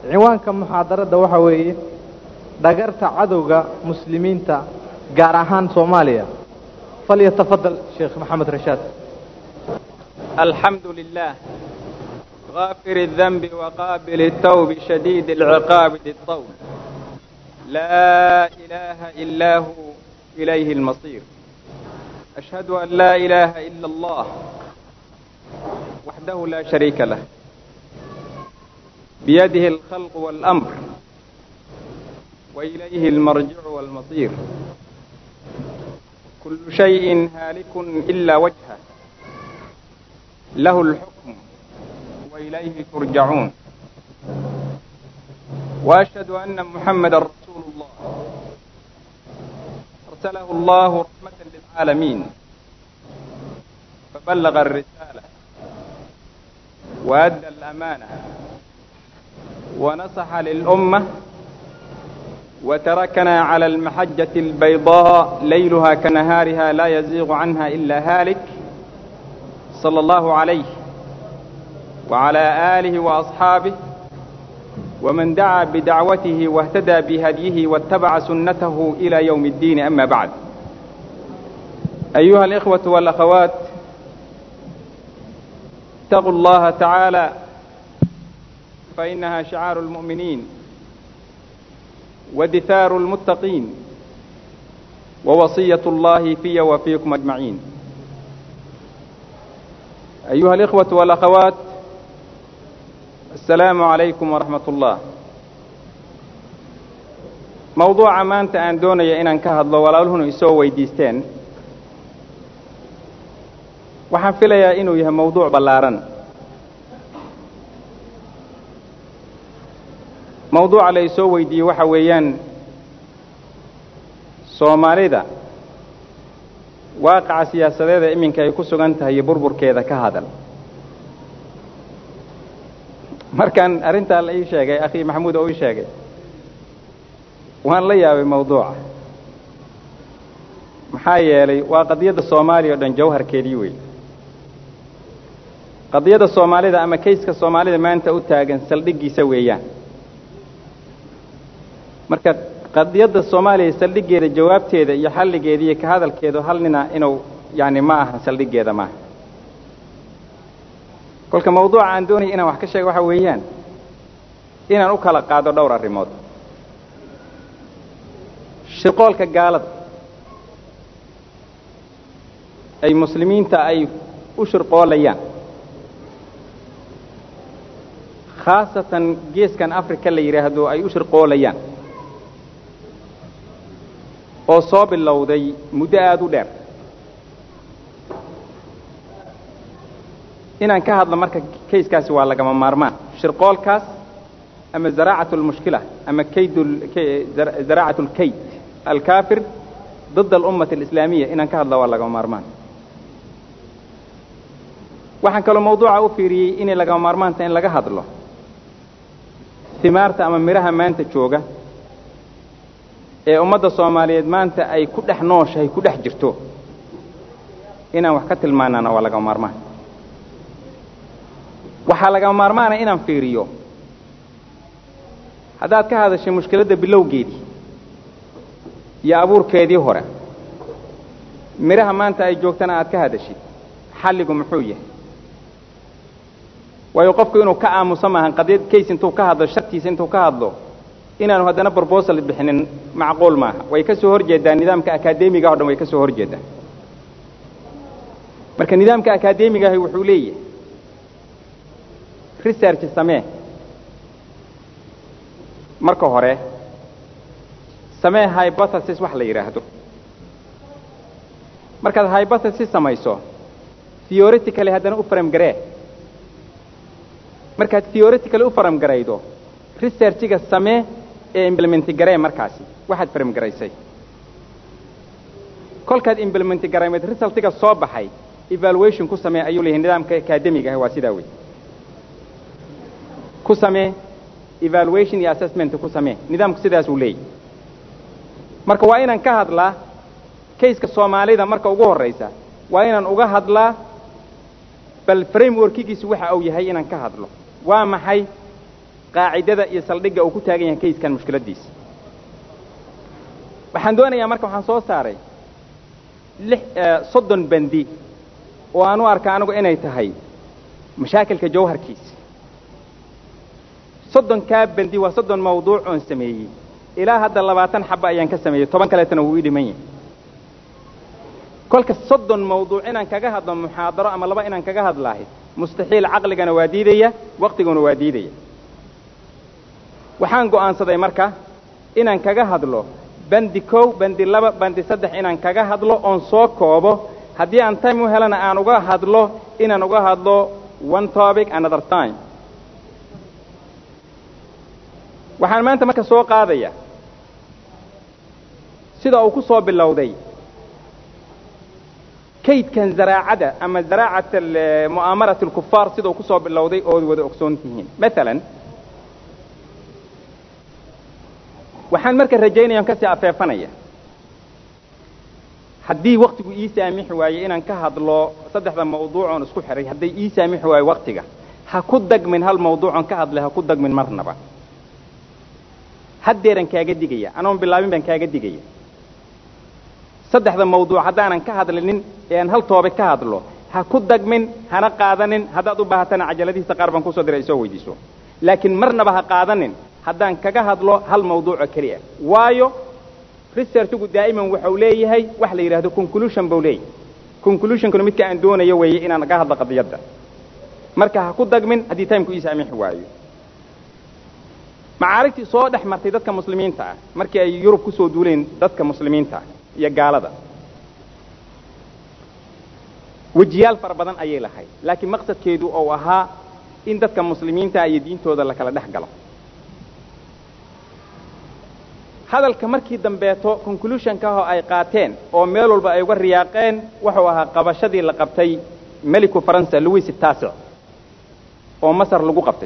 ciwaanka muxaadarada waxa weeye dhagarta cadowga muslimiinta gaar ahaan soomaaliya falyatafadal sheekh maxamed rashaad الحمد لله غافر الذنب وقابل التوب شديد العقاب ذي الطول لا إله إلا هو إليه المصير أشهد أن لا إله إلا الله وحده لا شريك له بيده الخلق والأمر وإليه المرجع والمصير كل شيء هالك إلا وجهه له الحكم وإليه ترجعون وأشهد أن محمد رسول الله أرسله الله رحمة للعالمين فبلغ الرسالة وأدى الأمانة ونصح للأمة وتركنا على المحجة البيضاء ليلها كنهارها لا يزيغ عنها إلا هالك صلى الله عليه وعلى آله وأصحابه ومن دعا بدعوته واهتدى بهديه واتبع سنته إلى يوم الدين أما بعد أيها الإخوة والأخوات اتقوا الله تعالى فإنها شعار المؤمنين ودثار المتقين ووصية الله في وفيكم أجمعين أيها الإخوة والأخوات السلام عليكم ورحمة الله موضوع maanta aan doonaya inaan ka hadlo walaaluhuna isoo weydiisteen waxaan filayaa inuu yahay mawduuc ballaaran mawduuca la isoo weydiiyey waxa weeyaan soomaalida waaqaca siyaasadeeda iminka ay ku sugan tahay iyo burburkeeda ka hadal markaan arrintaa la ii sheegay akhii maxamuud oo ii sheegay waan la yaabay mawduuca maxaa yeelay waa qadiyadda soomaaliya o dhan jawharkeedii wey qadiyadda soomaalida ama kayska soomaalida maanta u taagan saldhiggiisa weeyaan marka qadiyadda soomaaliya saldhiggeeda jawaabteeda iyo xalligeeda iyo ka hadalkeedu hal nina inuu yani ma aha saldhiggeeda maaha kolka mawduuca aan doonaya inaan wax ka sheego waxa weeyaan inaan u kala qaado dhowr arrimood shirqoolka gaalada ay muslimiinta ay u shirqoolayaan khaasatan geeskan africa la yidhaahdo ay u shirqoolayaan oo soo bilowday muddo aada u dheer inaan ka hadlo marka kayskaasi waa lagama maarmaan shirqoolkaas ama zaraacat lmushkila ama kayd zaraacat lkayd alkaafir ضد الأمة الإسلامية inaan ka hadla waa lagama maarmaan waxaan kaloo mawduuca u fiiriyey inay lagama maarmaanta in laga hadlo himaarta ama midhaha maanta jooga ee ummadda soomaaliyeed maanta ay ku dhex nooshahay ku dhex jirto inaan wax ka tilmaanaana waa lagama maarmaan waxaa lagama maarmaana inaan fiiriyo haddaad ka hadashay mushkiladda bilowgeedii iyo abuurkeedii hore midhaha maanta ay joogtana aad ka hadashid xalligu muxuu yahay waayo qofku inuu ka aamuso maahan qadiyad kays intuu ka hadlo shartiisa intuu ka hadlo inaanu haddana brobosal bixinin macquul maaha way ka soo hor jeedaa nidaamka akaademiga o dhan way ka soo hor jeedaa marka nidaamka akaademiga ahi wuxuu leeyahay research samee marka hore samee hypothesis wax la yidhaahdo markaad hypothesis samayso theoretically haddana u faram garee markaad theoretically u faram garaydo researchiga samee ee implementi garee markaasi waxaad faram garaysay kolkaad implementi garaymeed resultiga soo baxay evaluation ku samee ayuu leeyahay nidaamka academiga ah waa sidaa wey ku samee evaluation iyo assessment ku samee nidaamku sidaasuu leeyahy marka waa inaan ka hadlaa kayska soomaalida marka ugu horraysa waa inaan uga hadlaa bal frameworkigiisu waxa uu yahay inaan ka hadlo waa maxay qaacidada iyo saldhigga uu ku taagan yahay kayskan mushkiladdiisa waxaan doonayaa marka waxaan soo saaray lix soddon bandi oo aan u arka anigu inay tahay mashaakilka jawharkiisa soddonkaa bandi waa soddon mawduuc oon sameeyey ilaa hadda labaatan xaba ayaan ka sameeyey toban kaleetana wuu ii dhiman yahay kolka soddon mawduuc inaan kaga hadlo muxaadaro ama laba inaan kaga hadlaahay mustaxiil caqligana waa diidaya waqtiguna waa diidaya waxaan go'aansaday marka inaan kaga hadlo bandi kow bandi laba bandi saddex inaan kaga hadlo oon soo koobo haddii aan time u helana aan uga hadlo inaan uga hadlo one topic another time waxaan maanta marka soo qaadaya sida uu ku soo bilowday kaydkan zaraacada ama zaraacat mu'aamarat alkufaar sida uu ku soo bilowday ood wada ogsoon tihiin maalan waxaan marka rajaynaya on kasii afeefanaya haddii waktigu ii saamixi waaye inaan ka hadlo saddexda mawduucoon isku xihay hadday ii saamixi waayo waktiga ha ku dagmin hal mawduucon ka hadlay ha ku dagmin marnaba haddeeran kaaga digaya anoon bilaabin baan kaaga digaya saddexda mawduuc haddaanan ka hadlinin ee aan hal toobe ka hadlo ha ku dagmin hana qaadanin haddaad u baahatana cajaladihiisa qaar baan kusoo diray ay soo weydiiso laakiin marnaba ha qaadanin haddaan kaga hadlo hal mawduuco keliya waayo researchigu daa'iman waxau leeyahay wax la yidhahdo conclusion buu leeyahay conclusionkuna midka aan doonayo weeye inaan ka hadlo qadiyadda marka ha ku dagmin haddii timku ii saamixi waayo macaarigtii soo dhex martay dadka muslimiinta ah markii ay yurub ku soo duuleen dadka muslimiinta ah iyo gaalada wejiyaal fara badan ayay lahayd laakiin maqsadkeedu ou ahaa in dadka muslimiinta iyo diintooda la kala dhex galo hadalka markii dambeeto conclusionkaho ay qaateen oo meel walba ay uga riyaaqeen wuxuu ahaa qabashadii la qabtay meliku faransa louis taasic oo masar lagu qabtay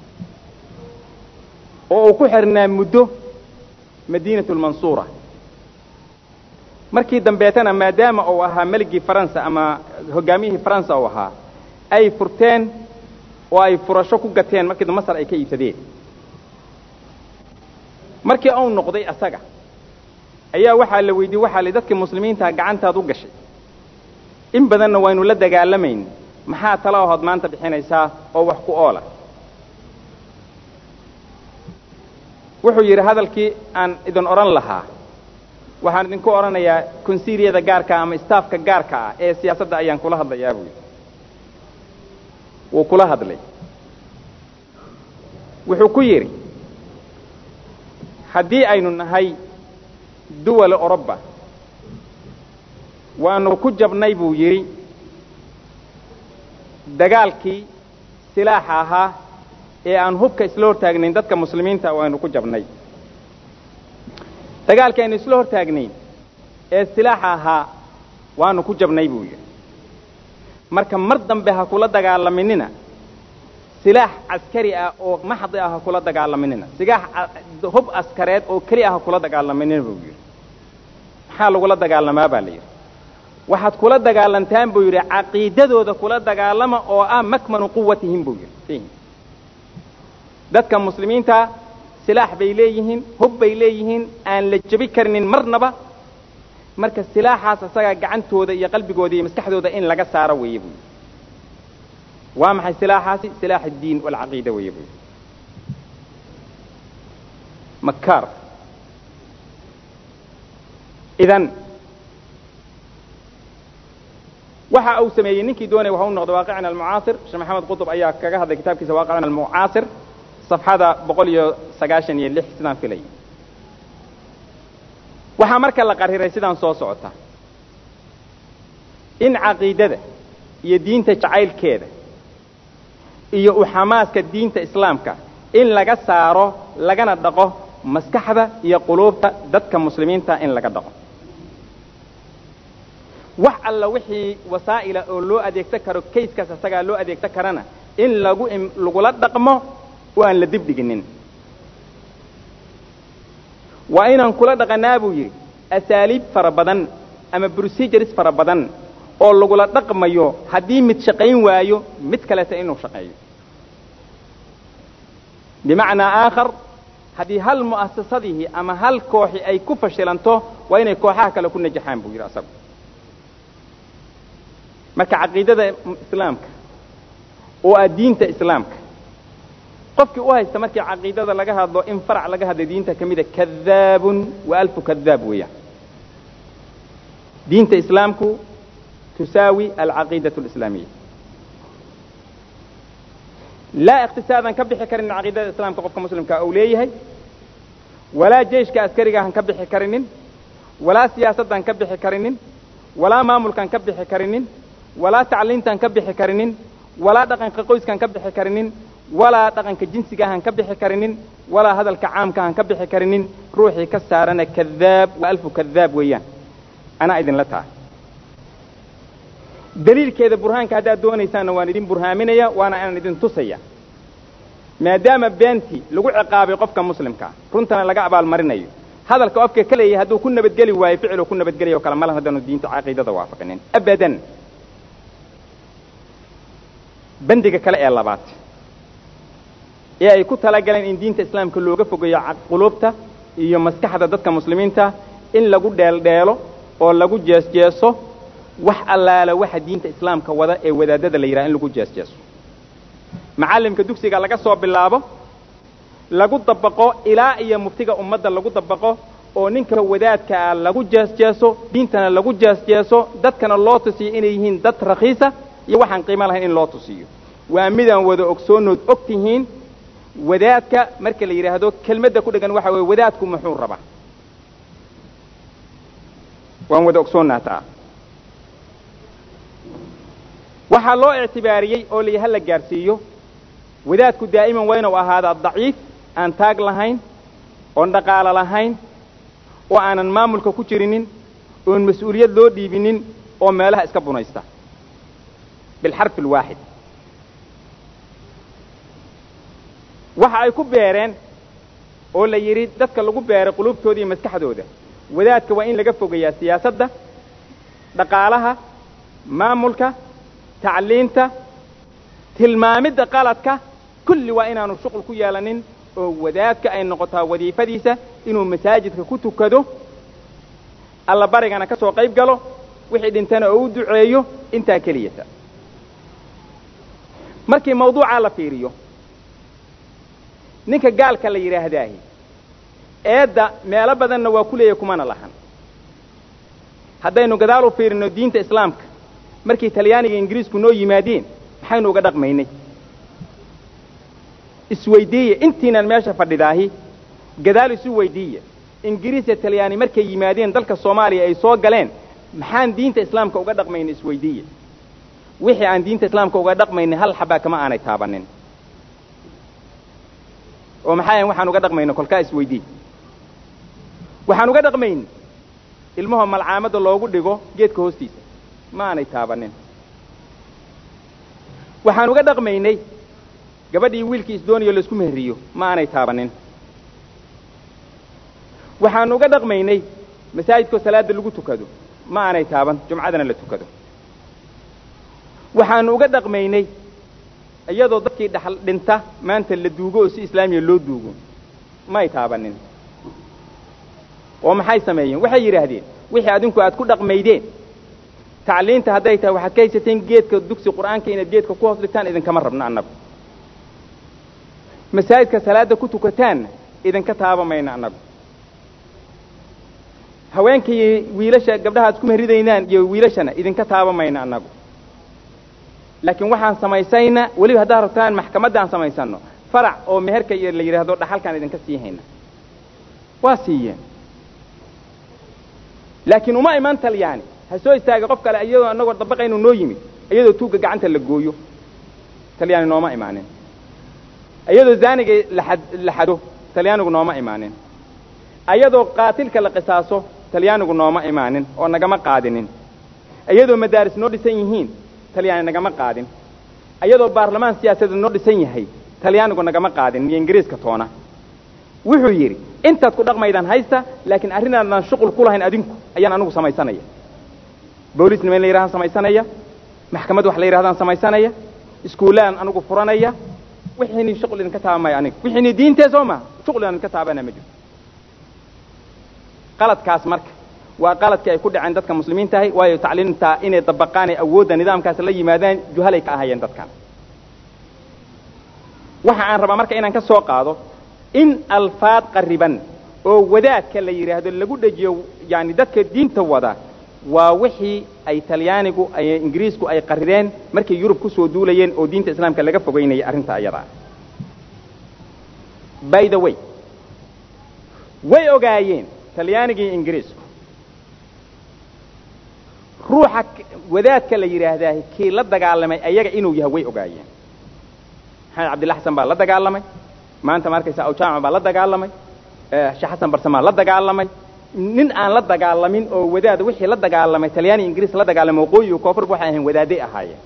oo uu ku xirnaa muddo madiinatu lmansuura markii dambeetana maadaama uu ahaa meligii faransa ama hogaamiyihii faransa uu ahaa ay furteen oo ay furasho ku gateen markii masar ay ka iibsadeen markii uu noqday asaga ayaa waxaa la weydiiyey waxaa li dadkii muslimiintaha gacantaad u gashay in badanna waynu la dagaalamayn maxaa tala ahood maanta bixinaysaa oo wax ku oola wuxuu yidhi hadalkii aan idin odhan lahaa waxaan idinku odhanayaa konsiiliyada gaarka ama staafka gaarka ah ee siyaasadda ayaan kula hadlayaa buu yidhi wuu kula hadlay wuxuu ku yidhi haddii aynu nahay duwala oroba waanu ku jabnay buu yidhi dagaalkii silaaxa ahaa ee aan hubka isla hortaagnayn dadka muslimiinta waanu ku jabnay dagaalkii aynu isla hortaagnayn ee silaaxa ahaa waanu ku jabnay buu yidhi marka mar dambe ha kula dagaalaminina silaax caskari ah oo maxdi ah ha kula dagaalaminina silaax hub askareed oo keli ah ha kula dagaalaminina buu yidhi maxaa lagula dagaalamaa baa la yidhi waxaad kula dagaalantaan buu yidhi caqiidadooda kula dagaalama oo ah makmanu quwatihim buu yidhi dadka muslimiinta silaax bay leeyihiin hub bay leeyihiin aan la jebi karinin marnaba marka silaaxaas asagaa gacantooda iyo qalbigooda iyo maskaxdooda in laga saaro weeye buu yidhi waa maxay silaaxaasi silaax addiin walcaqiida weeye buu yidhi makaar idan waxa uu sameeyey ninkii doonaya waxa u noqday waaqicina almucaasir sheekh maxamed qutub ayaa kaga hadlay kitaabkiisa waaqicina almucaasir safxada boqol iyo sagaashan iyo lix sidaan filay waxaa marka la qariray sidaan soo socota in caqiidada iyo diinta jacaylkeeda iyo u xamaaska diinta islaamka in laga saaro lagana dhaqo maskaxda iyo quluubta dadka muslimiinta in laga dhaqo wax alla wixii wasaa'ila oo loo adeegsan karo kayskaas asagaa loo adeegsan karana in lagu lagula dhaqmo oo aan la dibdhiginin waa inaan kula dhaqanaa buu yidhi asaaliib fara badan ama procedures fara badan oo lagula dhaqmayo haddii mid shaqayn waayo mid kaleta inuu shaqeeyo bimacnaa aakhar haddii hal mu'asasadihii ama hal kooxi ay ku fashilanto waa inay kooxaha kale ku najaxaan buu yidhi asagu marka caqiidada islaamka oo ah diinta islaamka qofkii u haysta markii caqiidada laga hadlo in farac laga hadla diinta ka mida kadaabun wa alfu kadaab weeyaan diinta islaamku tusaawi alcaqiidatu alislaamiya laa iqtisaadan ka bixi karinin caqiidada islaamka qofka muslimkaa uu leeyahay walaa jeyshka askarigahan ka bixi karinin walaa siyaasaddan ka bixi karinin walaa maamulkan ka bixi karinin walaa tacliintan ka bixi karinin walaa dhaqanka qoyskan ka bixi karinin walaa dhaqanka jinsigahan ka bixi karinin walaa hadalka caamkahan ka bixi karinin ruuxii ka saarana kadaab wa alfu kadaab weeyaan anaa idinla tahay daliilkeeda burhaanka haddaad doonaysaanna waan idin burhaaminaya waana inaan idin tusaya maadaama beentii lagu ciqaabay qofka muslimkaa runtana laga abaalmarinayo hadalka qofka ka leeyahay hadduu ku nabadgeli waayo ficiluu ku nabadgelaya o kale malan haddaanu diinta caqiidada waafaqinin abadan bandiga kale ee labaad ee ay ku talagaleen in diinta islaamka looga fogeeyo quluubta iyo maskaxda dadka muslimiinta in lagu dheeldheelo oo lagu jeesjeeso wax allaala waxa diinta islaamka wada ee wadaadada la yidhaha in lagu jeesjeeso macallimka dugsiga laga soo bilaabo lagu dabaqo ilaa iyo muftiga ummadda lagu dabaqo oo ninka wadaadka ah lagu jeesjeeso diintana lagu jeesjeeso dadkana loo tusiyo inay yihiin dad rakhiisa iyo waxaan qiimo lahayn in loo tusiyo waa midaan wada ogsoonood og tihiin wadaadka marka la yidhaahdo kelmadda ku dhegan waxa weeye wadaadku muxuu rabaa waan wada ogsoonnaa taa waxaa loo ictibaariyey oo la hala gaarsiiyo wadaadku daa'iman waa inuu ahaadaa daciif aan taag lahayn oon dhaqaalo lahayn oo aanan maamulka ku jirinin oon mas-uuliyad loo dhiibinin oo meelaha iska bunaysta bilxarfi alwaaxid waxa ay ku beereen oo la yidhi dadka lagu beeray quluubtooda iyo maskaxdooda wadaadka waa in laga fogeeyaa siyaasadda dhaqaalaha maamulka tacliinta tilmaamidda qaladka kulli waa inaanu shuqul ku yeelanin oo wadaadka ay noqotaa wadiifadiisa inuu masaajidka ku tukado alla barigana ka soo qayb galo wixii dhintana oo u duceeyo intaa keliyata markii mawduucaa la fiiriyo ninka gaalka la yidhaahdaahi eedda meelo badanna waa ku leeyahy kumana lahan haddaynu gadaal u fiirino diinta islaamka markii talyaaniga ingiriisku noo yimaadeen maxaynu uga dhaqmaynay isweydiiye intiinan meesha fadhidaahi gadaal isu weydiiya ingiriis iyo talyaani markay yimaadeen dalka soomaaliya ay soo galeen maxaan diinta islaamka uga dhaqmaynay isweydiiye wixii aan diinta islaamka uga dhaqmaynay hal xabaa kama aanay taabanin oo maxaa waxaan uga dhaqmayna kolkaa isweydii waxaan uga dhaqmayna ilmahoo malcaamadda loogu dhigo geedka hoostiisa ma aanay taabanin waxaan uga dhaqmaynay gabadhii wiilkii isdoonayo laisku meheriyo ma aanay taabanin waxaan uga dhaqmaynay masaajidkoo salaadda lagu tukado ma aanay taaban jumcadana la tukado waxaanu uga dhaqmaynay iyadoo dadkii dhaxal dhinta maanta la duugo oo si islaamiya loo duugo may taabanin oo maxay sameeyeen waxay yidhaahdeen wixii adinku aad ku dhaqmaydeen tacliinta hadday tahay waxaad ka haysateen geedka dugsi qur'aanka inaad geedka ku hoos dhigtaan idinkama rabno annagu masaajidka salaadda ku tukataanna idinka taaba mayno annagu haweenkii wiilasha gabdhaha ad ku mehridaynaan iyo wiilashana idinka taaba mayno annagu laakiin waxaan samaysayna weliba haddaad rabtaan maxkamadda aan samaysanno farac oo meherka iyo la yidhaahdo dhaxalkaan idinka sii hayna waa siiyeen laakiin uma iman talyaani ha soo istaaga qof kale iyadoo annagoo dabaqaynu noo yimid iyadoo tuugga gacanta la gooyo talyaani nooma imaanin iyadoo zaaniga laad la xado talyaanigu nooma imaanin iyadoo qaatilka la qisaaso talyaanigu nooma imaanin oo nagama qaadinin iyadoo madaaris noo dhisan yihiin talyaani nagama qaadin iyadoo baarlamaan siyaasadeed noo dhisan yahay talyaanigu nagama qaadin iyo ingiriiska toona wuxuu yidhi intaad ku dhaqmaydaan haysta laakiin arrinaadan shuqul ku lahayn adinku ayaan anugu samaysanaya boolisnima in la yidhahdaan samaysanaya maxkamad wax la yidhahdaan samaysanaya iskuullaan anugu furanaya wixiini shuqul idinka taaba maayo aniga wixiini diintee soo maha shuqul idinka taabana ma jirto qaladkaas marka waa qaladkii ay ku dhaceen dadka muslimiin tahay waayo tacliimta inay dabaqaan ee awoodda nidaamkaas la yimaadaan juhalay ka ahayeen dadkan waxa aan rabaa marka inaan ka soo qaado in alfaad qariban oo wadaadka la yidhaahdo lagu dhejiyo yani dadka diinta wada waa wixii ay talyaanigu ay ingiriisku ay qarireen markay yurub ku soo duulayeen oo diinta islaamka laga fogeynayay arrinta ayadaa by the way way ogaayeen talyaaniga iyo ingiriisku ruuxa wadaadka la yidhaahdaa kii la dagaalamay ayaga inuu yahay way ogaayeen maxamed cabdilla xasan baa la dagaalamay maanta ma arkaysa awjaamac baa la dagaalamay sheekh xasan barsamaa la dagaalamay nin aan la dagaalamin oo wadaad wixii la dagaalamay talyaani ingiriis la dagaalamay waqooyi iyo koonfurba waxay ahayn wadaaday ahaayeen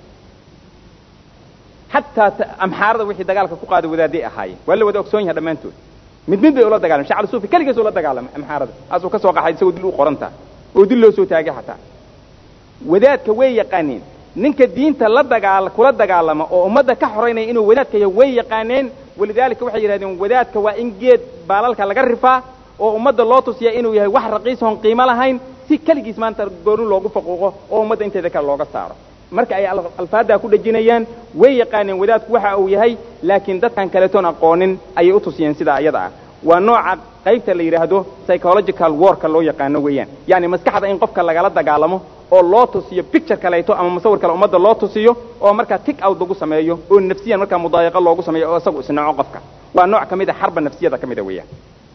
xataa amxaarada wixii dagaalka ku qaaday wadaaday ahaayeen waa la wada ogsoon yahay dhammaantood mid mid bay ula dagalamay shacab suufi keligiis ula dagaalamay amxaarada asuu ka soo qaxay isagoo dil u qoranta oo dil loo soo taagay xataa wadaadka way yaqaaneen ninka diinta la dagaal kula dagaalama oo ummadda ka xoraynaya inuu wadaadka yahay way yaqaaneen walidaalika waxay yidhahdeen wadaadka waa in geed baalalka laga rifaa oo ummadda loo tusiya inuu yahay wax raqiisoon qiimo lahayn si keligiis maanta gooni loogu faquuqo oo ummadda inteeda kale looga saaro marka ay alfaaddaa ku dhejinayaan way yaqaaneen wadaadku waxa uu yahay laakiin dadkan kaletoon aqoonin ayay u tusiyeen sidaa iyada ah waa nooca qaybta la yidhaahdo psychological warka loo yaqaano weeyaan yani maskaxda in qofka lagala dagaalamo oo loo tusiyo picture kaleeto ama musawir kale ummadda loo tusiyo oo markaa tig out lagu sameeyo oo nafsiyan markaa mudaayaqa loogu sameeyo oo isagu isnaco qofka waa nooc ka mid a xarba nafsiyada ka mid a weeyaan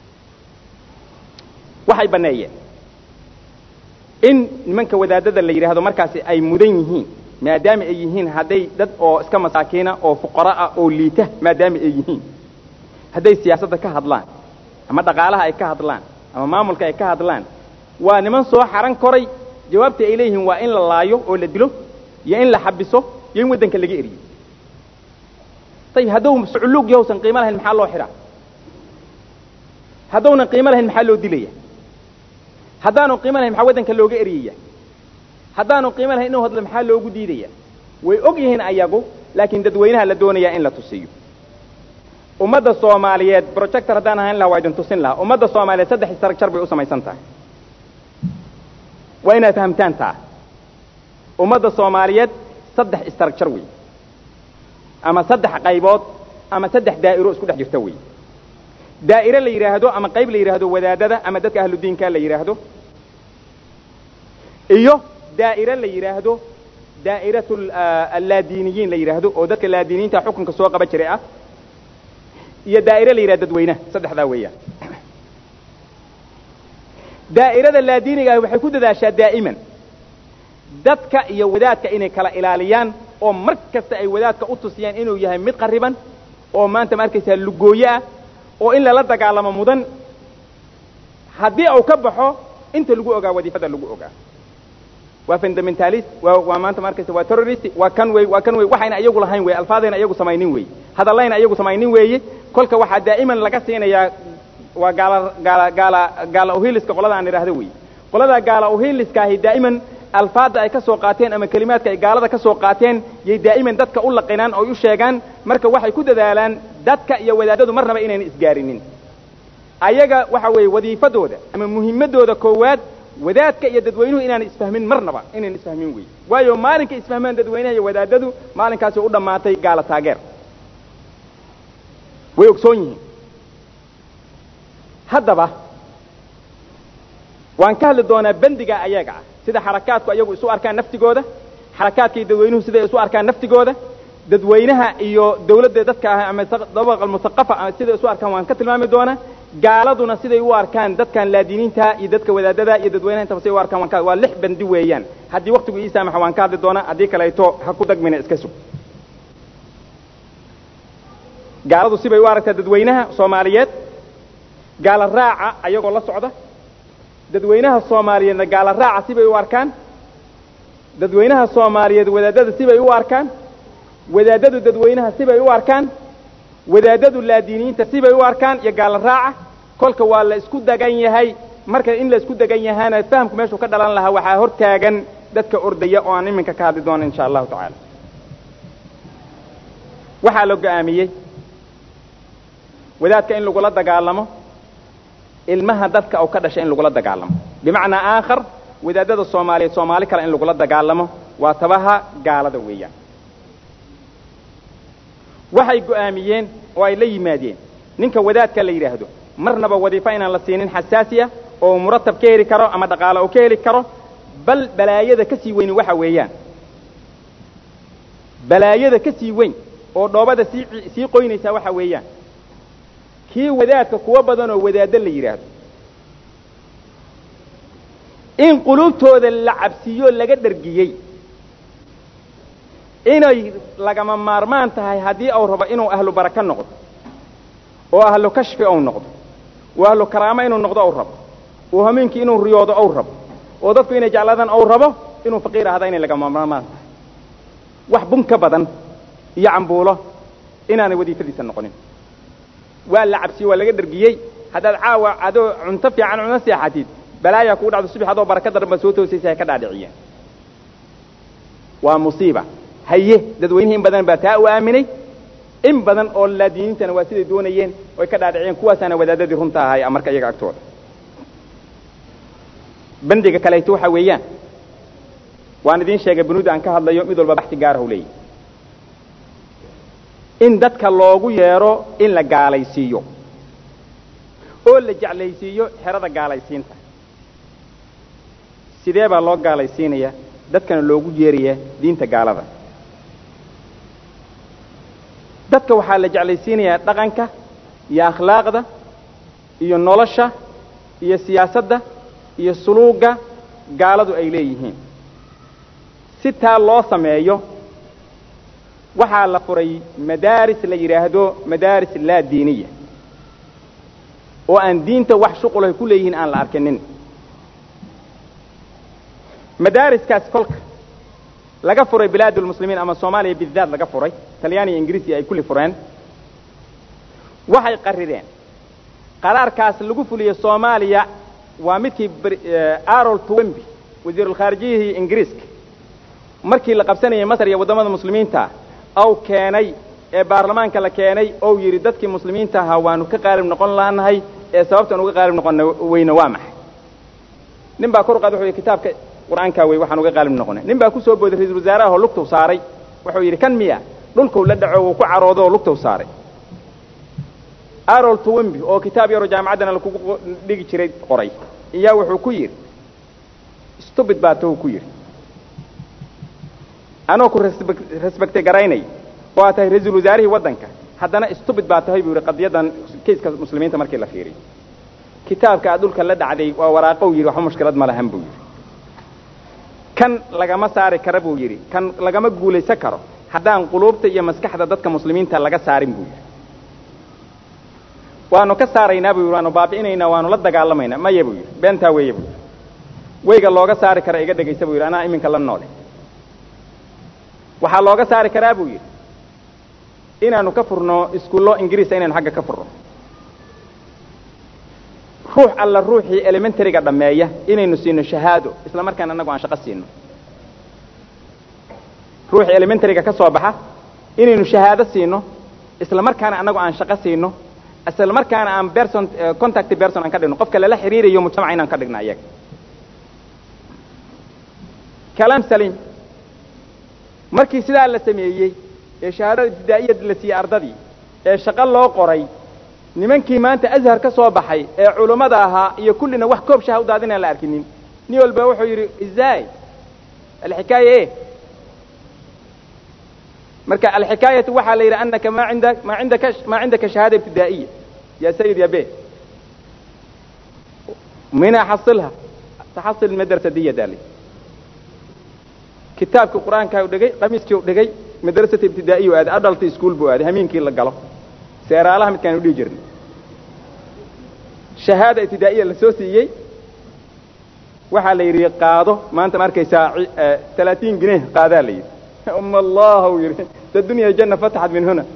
waxay banneeyeen in nimanka wadaadada la yidhaahdo markaasi ay mudan yihiin maadaama ay yihiin hadday dad oo iska masaakiina oo fuqara ah oo liita maadaama ay yihiin hadday siyaasadda ka hadlaan ama dhaqaalaha ay ka hadlaan ama maamulka ay ka hadlaan waa niman soo xaran koray jawaabta ay leeyihiin waa in la laayo oo la dilo iyo in la xabiso iyo in waddanka laga eriyo ayib hadduu suculuug yahowsan qiimo lahayn maxaa loo xidhaa haddownan qiimo lahayn maxaa loo dilaya haddaanu qiimo lahayn maxaa waddanka looga eriyaya haddaanu qiimo lahayn inuu hadlo maxaa loogu diidaya way og yihiin ayagu laakiin dadweynaha la doonayaa in la tusiyo ummadda soomaaliyeed projector haddaan ahayn laha waa idin tusin lahaa ummadda soomaaliyeed saddex istaragjar bay u samaysan tahay waa inaad fahamtaan taa ummadda soomaaliyeed saddex istaragjar wey ama saddex qaybood ama saddex daa'iro isku dhex jirta wey daa'ire la yidhaahdo ama qayb la yidhaahdo wadaadada ama dadka ahludiinka la yidhaahdo iyo daa'ire la yidhaahdo daa'iratu allaadiiniyiin la yidhaahdo oo dadka laadiiniyiinta xukunka soo qaba jiray ah iyo daa'ire la yidhahdo dadweynaha saddexdaa weeyaan daa'irada laadiiniga ahi waxay ku dadaashaa daa'iman dadka iyo wadaadka inay kala ilaaliyaan oo mar kasta ay wadaadka u tusiyaan inuu yahay mid qariban oo maanta ma arkaysaa lugooye ah oo in lala dagaalamo mudan haddii uu ka baxo inta lagu ogaa wadiifada lagu ogaa waa fundamentalist waa waa maanta ma arkaysa waa terrorist waa kan wey waa kan wey waxayna iyagu lahayn wey alfaadayna iyagu samaynin weeye hadallayna iyagu samaynin weeye kolka waxaa daa'iman laga siinayaa waa gaala gaala gaala gaala uhiliska qolada aan idhaahdo wey qolada gaala uhiliska ahi daa'iman alfaadda ay ka soo qaateen ama kelimaadka ay gaalada ka soo qaateen yay daa'iman dadka u laqinaan oo u sheegaan marka waxay ku dadaalaan dadka iyo wadaadadu marnaba inayna isgaarinin ayaga waxa weeye wadiifadooda ama muhimadooda koowaad wadaadka iyo dadweynuhu inaan isfahmin marnaba inaan isfahmin wey waayo maalinka isfahmaan dadweynaha iyo wadaadadu maalinkaasi u dhammaatay gaala taageer way ogsoon yihiin haddaba waan ka hadli doonaa bendiga ayaga ah sida xarakaadku ayagu isu arkaan naftigooda xarakaadka iyo dadweynuhu siday isu arkaan naftigooda dadweynaha iyo dawladda dadka ah ama dabaqa almusaqafa siday isu arkaan waan ka tilmaami doonaa gaaladuna siday u arkaan dadkan laadiniinta iyo dadka wadaadada iyo dadweynaha intaba siday u arkaan waan ka waa lix bandi weeyaan haddii waqtigu ii saamaxa waan ka hadli doonaa haddii kaleeto ha ku dagmina iska sug gaaladu sibay u aragtaa dadweynaha soomaaliyeed gaala raaca ayagoo la socda dadweynaha soomaaliyeedna gaala raaca sibay u arkaan dadweynaha soomaaliyeed wadaadada sibay u arkaan wadaadadu dadweynaha sibay u arkaan wadaadadu laadiiniyiinta sibay u arkaan iyo gaala raaca kolka waa la isku degan yahay marka in la isku degan yahaana fahamku meeshuu ka dhalan lahaa waxaa hor taagan dadka ordaya oo aan iminka ka hadli doono insha allahu tacaala waxaa la go'aamiyey wadaadka in lagula dagaalamo ilmaha dadka uu ka dhashay in lagula dagaalamo bimacnaa aakhar wadaadada soomaaliyeed soomaali kale in lagula dagaalamo waa tabaha gaalada weeyaan waxay go'aamiyeen oo ay la yimaadeen ninka wadaadka la yidhaahdo marnaba wadiifo inaan la siinin xasaasi ah oo muratab ka heli karo ama dhaqaale uu ka heli karo bal balaayada ka sii weyni waxa weeyaan balaayada ka sii weyn oo dhoobada sii sii qoynaysaa waxa weeyaan kii wadaadka kuwo badan oo wadaaddo la yidhaahdo in qulubtooda la cabsiiyo laga dhargiyey inay lagama maarmaan tahay haddii uu rabo inuu ahlu baraka noqdo oo ahlu kashfi ou noqdo oo ahlu karaamo inuu noqdo ou rabo oo hameenkii inuu riyoodo ou rabo oo dadku inay jeclaadaan ou rabo inuu faqiir ahda inay lagama maarmaan tahay wax bun ka badan iyo cambuulo inaanay wadiifadiisa noqonin waa la cabsiyey waa laga dhargiyey haddaad caawa adoo cunto fiican cuna seexatid balaayaa kugu dhacdo subax adoo baraka daran baad soo toosaysa hay ka dhaadhiciyeen waa musiiba haye dadweynihi in badan baa taa u aaminay in badan oo laadiiniintana waa siday doonayeen oy ka dhaadhiciyeen kuwaasaana wadaadadii runta ahay marka iyaga agtooda bandiga kaleeto waxa weeyaan waan idiin sheegay bunuuda aan ka hadlayo mid walba baxsi gaarahu leeyahy in dadka loogu yeedho in la gaalaysiiyo oo la jeclaysiiyo xerada gaalaysiinta sidee baa loo gaalaysiinaya dadkana loogu yeeraya diinta gaalada dadka waxaa la jeclaysiinayaa dhaqanka iyo akhlaaqda iyo nolosha iyo siyaasadda iyo suluugga gaaladu ay leeyihiin si taa loo sameeyo waxaa la furay madaaris la yidhaahdo madaaris laa diiniya oo aan diinta wax shuqulahay ku leeyihiin aan la arkinin madaariskaas kolka laga furay bilaadulmuslimiin ama soomaaliya bidaad laga furay talyaaniya ingiriisi ay kulli fureen waxay qarireen qaraarkaas lagu fuliyey soomaaliya waa midkii arol twemby wasiirulkhaarijiyihii ingiriiska markii la qabsanayay masar iyo waddamada muslimiinta ou keenay ee baarlamaanka la keenay ou yidhi dadkii muslimiinta ahaa waanu ka qaalib noqon laanahay ee sababtaan uga qaalib noqon weyne waa maxay nin baa kor u qaad wuxuu yidhi kitaabka qur'aankaa wey waxaan uga qaalib noqonay nin baa ku soo booday ra-isul wasaaraha oo lugtow saaray wuxuu yidhi kan miya dhulkuu la dhaco wuu ku caroodo oo lugtow saaray arol twemby oo kitaab yaroo jaamacaddana lakugu dhigi jiray qoray iyaa wuxuu ku yidhi stubid baa tow ku yidhi anoo ku resbecte garaynay oo aad tahay ra-iisul wasaarihii waddanka haddana stubid baa tahay buu yidhi qadiyaddan kayska muslimiinta markii la fiiriy kitaabka aad dhulka la dhacday waa waraaqow yidhi waxba mushkilad ma lahan buu yidhi kan lagama saari kara buu yidhi kan lagama guulaysan karo haddaan quluubta iyo maskaxda dadka muslimiinta laga saarin buu yidhi waanu ka saaraynaa buu yidhi waanu baabi'inaynaa waanu la dagaalamaynaa maya buu yidhi beentaa weeye buu yidhi weyga looga saari kara iga dhegaysa buu yidhi anaa iminka la noole waxaa looga saari karaa buu yidhi inaanu ka furno iskuullo ingiriisa inaynu xagga ka furno ruux alla ruuxii elementaryga dhammeeya inaynu siino shahaado isla markaana annagu aan shaqo siino ruuxii elementaryga ka soo baxa inaynu shahaado siino isla markaana annagu aan shaqo siino isla markaana aan person contact person aan ka dhigno qofka lala xiriirayo mujtamaca inaan ka dhigno ayaga kalaam saliim markii sidaa la sameeyey ee shahaadada ibtidaa'iyad la siiyey ardadii ee shaqo loo qoray nimankii maanta azhar ka soo baxay ee culummada ahaa iyo kullina wax koob shaha u daadinaan la arkinin nin walba wuxuu yidhi izaay alxikaaya e marka alxikaayatu waxaa la yidhi anaka ma inda ma indaka ma cindaka shahaada ibtidaa'iya ya sayid ya be mina xasilha taxasil madrasa diyadaali kitaabkii qur-aankaa u dhegay qamiiskii u dhegay madrasata ibtidaa'iya u aaday adalta iskuol buu aaday hamiinkii la galo seeraalaha midkaan u dhihi jirnay shahaada ibtidaa'iya la soo siiyey waxaa la yidhi qaado maanta ma arkaysaa talaatiin gineh qaadaa la yidhi um allah u yidhi da dunya janna fataxat min huna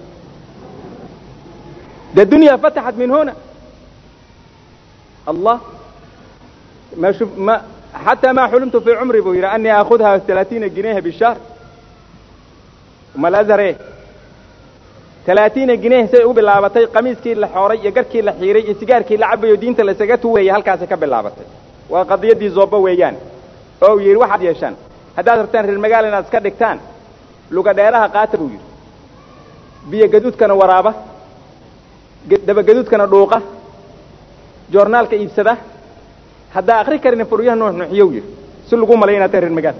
da dunya fataxat min huna allah ma shuf ma حتى ما حلمت في عمري بويرا أني أخذها 30 جنيه بالشهر وما الأزهر إيه talaatiina gineh say u bilaabatay qamiiskii la xooray iyo garkii la xiiray iyo sigaarkii la cabayo diinta laysaga tuwayay halkaasay ka bilaabatay waa qadiyaddii zooba weeyaan oo uu yidhi waxaad yeeshaan haddaad rabtaan reer magaala inaad iska dhigtaan luga dheeraha qaata buu yidhi biyo gaduudkana waraaba dabagaduudkana dhuuqa joornaalka iibsada haddaa akri karina furyaha nuuxnuuxiyow yidhi si lagu malay inaad tahay reer magaal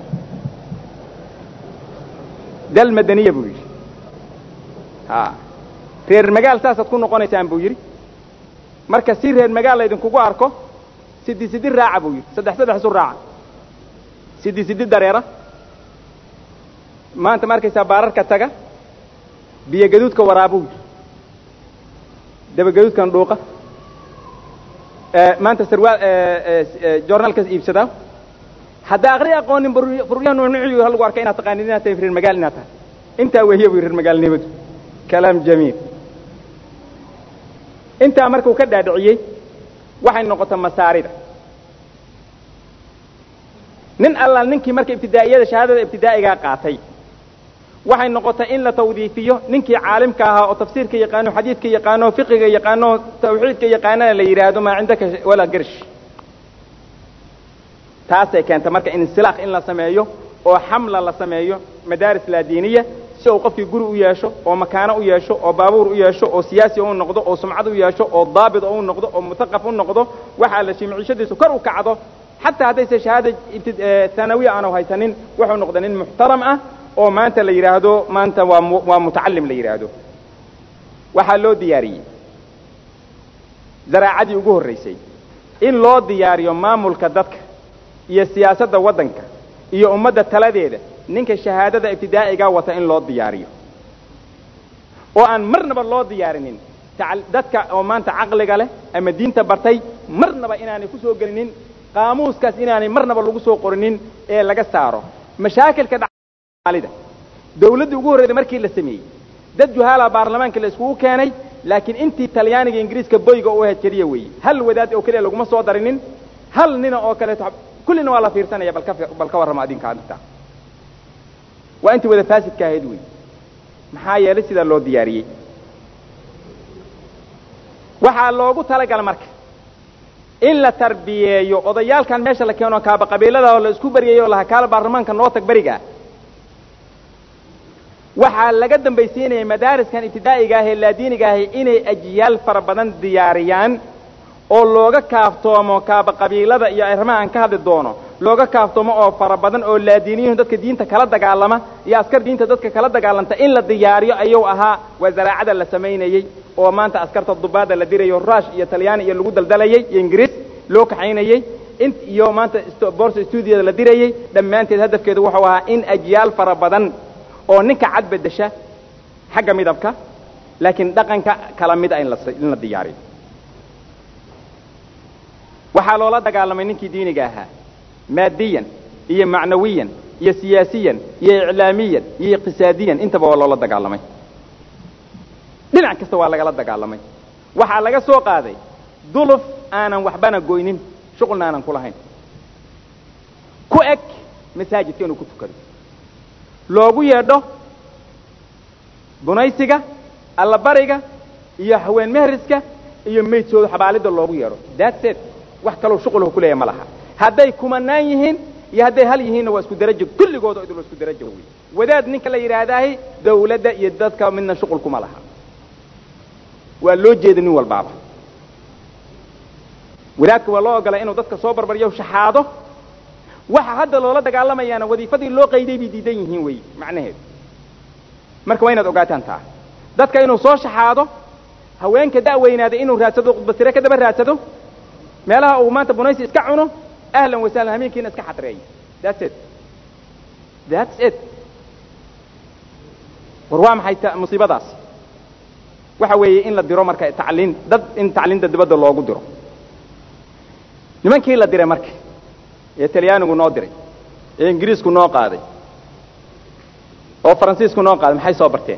dal madaniya buu yidhi a reer magaal saasaad ku noqonaysaan buu yidhi marka si reer magaal laydinkugu arko sidi sidi raaca buu yidhi saddex saddex isu raaca sidi sidi dareera maanta ma arkaysaa baararka taga biyo gaduudka waraabuu yidhi dabagaduudkan dhuuqa maanta sarwaal joornaalkaas iibsadaa haddaa akri aqoonin furyaha nuunuuciyo lagu arka inaad taqaanid inaad tahay reer magaal inaad tahay intaa wehiya bu reer magaalnimadu kalaam jamiil intaa markuu ka dhaadhiciyey waxay noqota masaarida nin allaal ninkii marka ibtidaa'iyada shahaadada ibtidaa'igaa qaatay waxay noqotay in la tawdiifiyo ninkii caalimka ahaa oo tafsiirka yaqaano xadiidka yaqaano fiqiga yaqaano tawxiidka yaqaanana la yidhaahdo maa cindaka walaa gersh taasay keenta marka insilaaq in la sameeyo oo xamla la sameeyo madaaris laadiiniya si uu qofkii guri u yeesho oo makaano u yeesho oo baabuur u yeesho oo siyaasi u noqdo oo sumcad u yeesho oo daabit u noqdo oo mutaqaf u noqdo waxaa la shimcishadiisu kor u kacdo xataa haddayse shahaada hanawiya aanu haysanin wuxuu noqda nin muxtaram ah oo maanta la yidhaahdo maanta waa waa mutacalim la yidhaahdo waxaa loo diyaariyey zaraacadii ugu horraysay in loo diyaariyo maamulka dadka iyo siyaasadda waddanka iyo ummadda taladeeda ninka shahaadada ibtidaa'igaa wata in loo diyaariyo oo aan marnaba loo diyaarinin dadka oo maanta caqliga leh ama diinta bartay marnaba inaanay ku soo gelinin qaamuuskaas inaanay marnaba lagu soo qorinin ee laga saaro mashaakilka dhaalida dawladdii ugu horreyda markii la sameeyey dad juhaala baarlamaanka la iskugu keenay laakiin intii talyaaniga ingiriiska boyga u ahayd keliya weeye hal wadaad oo keliya laguma soo darinin hal nina oo kaleeto kullina waa la fiirsanaya balka bal ka warrama adinka adinta waa intii wada faasidka ahayd wey maxaa yeelay sidaa loo diyaariyey waxaa loogu talagala marka in la tarbiyeeyo odayaalkan meesha la keeno kaaba qabiilada oo la isku baryayo laha kaala baarlamaanka noo tag beriga waxaa laga dambaysiinaya madaariskan ibtidaa'iga ah ee laadiiniga ahi inay ajiyaal fara badan diyaariyaan oo looga kaaftoomo kaaba qabiilada iyo arrimaha aan ka hadli doono looga kaaftoomo oo fara badan oo laadiiniyuhu dadka diinta kala dagaalama iyo askar diinta dadka kala dagaalanta in la diyaariyo ayuu ahaa waa zaraacada la samaynayey oo maanta askarta dubaada la dirayo rush iyo talyaani iyo lagu daldalayey iyo ingiriis loo kaxaynayey in iyo maanta borsa stuudiyada la dirayey dhammaanteed hadafkeedu wuxuu ahaa in ajyaal fara badan oo ninka cad bedesha xagga midabka laakiin dhaqanka kala mid a in lain la diyaariyo waxaa loola dagaalamay ninkii diiniga ahaa maadiyan iyo macnawiyan iyo siyaasiyan iyo iclaamiyan iyo iqtisaadiyan intaba waa loola dagaalamay dhinac kasta waa lagala dagaalamay waxaa laga soo qaaday duluf aanan waxbana goynin shuqulna aanan ku lahayn ku eg masaajidka inuu ku tukado loogu yeedho bunaysiga allabariga iyo haween mehriska iyo maydkooda xabaalidda loogu yeedho daadseed wax kaloo shuqulhu ku leeyahy ma laha hadday kumanaan yihiin iyo hadday hal yihiinna waa isku darajo kulligooda idul isku darajo wey wadaad ninka la yidhaahdaahi dawladda iyo dadka midna shuqul kuma laha waa loo jeeda nin walbaaba wadaadka waa loo ogolay inuu dadka soo barbaryo shaxaado waxa hadda loola dagaalamayaana wadiifadii loo qayday bay diidan yihiin wey macnaheedu marka waa inaad ogaataan taa dadka inuu soo shaxaado haweenka da'weynaada inuu raadsado khudbasire ka daba raadsado meelaha uu maanta bunaysi iska cuno ahlan wasahlan hameenkiina iska xadreeyo that's it that's it war waa maxay musiibadaas waxa weeye in la diro marka tacliin dad in tacliinta dibadda loogu diro nimankii la diray marka ee talyaanigu noo diray ee ingiriisku noo qaaday oo faransiisku noo qaaday maxay soo barteen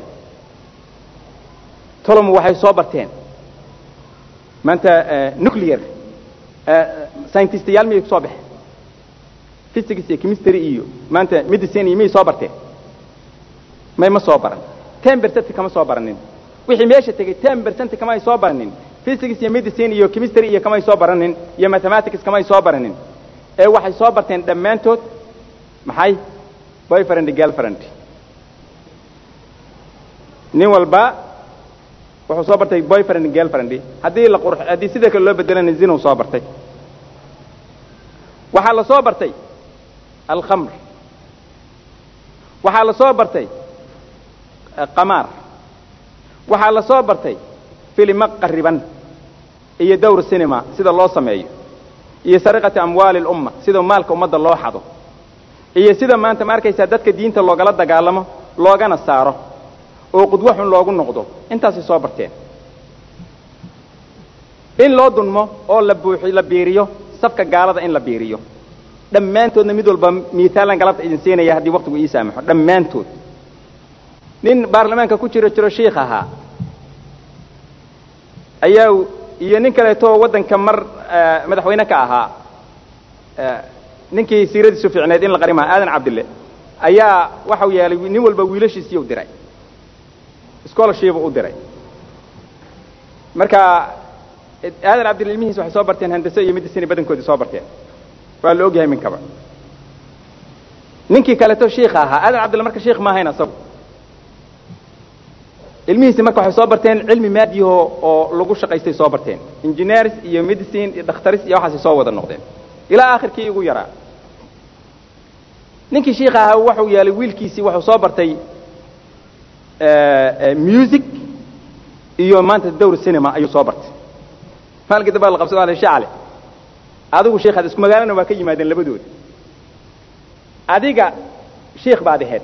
tolomu waxay soo barteen maanta nuclear scientistayaal miyay kusoo baxeen physics iyo chemistry iyo maanta medicine iyo miyay soo barteen may ma soo baran ten percent kama soo baranin wixii meesha tegey ten percent kama ay soo baranin physics iyo medicine iyo chemistry iyo kama ay soo baranin iyo mathematics kama ay soo baranin ee waxay soo barteen dhammaantood maxay boyfriend girlfriend nin walba wuxuu soo bartay boyfriend girlfriend haddii la qurx haddii sida kale loo bedelana zinu soo bartay waxaa la soo bartay alkhamr waxaa la soo bartay qamaar waxaa la soo bartay filimo qariban iyo dowr cinema sida loo sameeyo iyo sariqati amwaali lumma sida maalka ummadda loo xado iyo sida maanta ma arkaysaa dadka diinta loogala dagaalamo loogana saaro oo qudwo xun loogu noqdo intaasay soo barteen in loo dunmo oo la buuxi la biiriyo safka gaalada in la biiriyo dhammaantoodna mid walba miisaalan galabta idin siinaya haddii waktigu ii saamaxo dhammaantood nin baarlamaanka ku jiro jiro shiikh ahaa ayaa iyo nin kaleeto waddanka mar madaxweyne ka ahaa ninkii siiradiisu fiicneed in la qarimaha aadan cabdille ayaa waxau yeelay nin walba wiilashiisii u diray scholarship u diray marka aadan cabdille ilmihiis waxay soo barteen handase iyo medicine badankoodii soo barteen waa la ogyahay minkaba ninkii kaleeto shiikha ahaa aadan cabdille marka shiikh ma ahayn asagu ilmihiisi marka waxay soo barteen cilmi maadiyaho oo lagu shaqaystay soo barteen engineers iyo medicine iyo dhakhtaris iyo waxaasay soo wada noqdeen ilaa akhirkii igu yaraa ninkii shiikha ahaa wuxuu yeelay wiilkiisii wuxuu soo bartay music iyo maanta dowr cinema ayuu soo bartay maalinka dambaa la qabsado ala shacale adigu shiikhaad isku magaalana waa ka yimaadeen labadooda adiga shiikh baad ahayd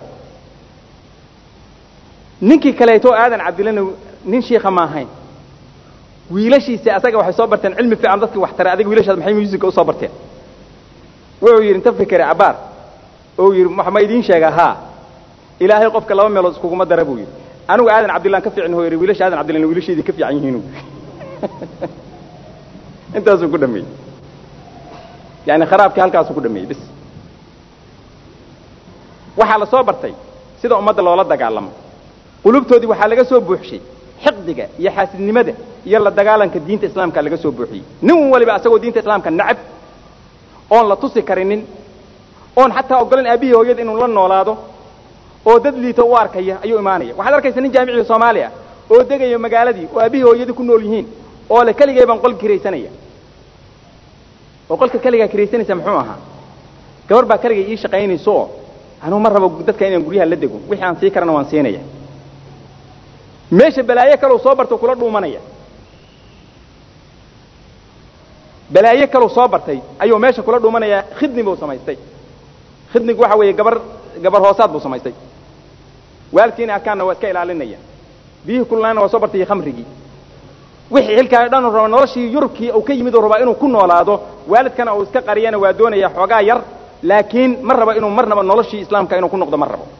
ninkii kaleeto aadan cabdillana nin shiikha ma ahayn wiilashiisi asaga waxay soo barteen cilmi fiican dadkii wax taray adiga wiilashaad maxay musica usoo barteen wuxuu yidhi inta fikere cabaar oo yidhi ma idiin sheegaa haa ilaahay qofka laba meelood iskuguma dara buu yidhi anigu aadan cabdillaan ka fiicin hoo yidhi wiilasha aadan cabdillan wiilashaydii ka fiican yihiinu intaasuu ku dhameeyey yani kharaabkii halkaasuu ku dhameeyey bis waxaa la soo bartay sida ummadda loola dagaalamo qulubtoodii waxaa laga soo buuxshay xiqdiga iyo xaasidnimada iyo la dagaalanka diinta islaamka laga soo buuxiyey nin waliba asagoo diinta islaamka nacab oon la tusi karinin oon xataa ogolan aabihii hooyada inuu la noolaado oo dad liito u arkaya ayuu imaanaya waxaad arkaysa nin jaamicii soomaaliya oo degaya magaaladii oo aabihii hooyadii ku nool yihiin oo le keligay baan qol kiraysanaya oo qolka keligaa kiraysanaysa muxuu ahaa gabar baa keligay ii shaqaynayso oo anuu ma rabo dadka inaan guryaha la dego wixii aan sii karana waan siinaya meesha balaayo kalow soo barto kula dhuumanaya balaayo kalow soo bartay ayuu meesha kula dhuumanaya khidni buu samaystay khidnigu waxa weeye gabar gabar hoosaad buu samaystay waalkiina arkaanna waa iska ilaalinaya biyihii kululaana waa soo bartay iyo khamrigii wixii xilkaa dhan raba noloshii yurubkii uu ka yimid oo rabaa inuu ku noolaado waalidkana uu iska qariyana waa doonaya xoogaa yar laakiin ma raba inuu marnaba noloshii islaamka inuu ku noqdo ma rabo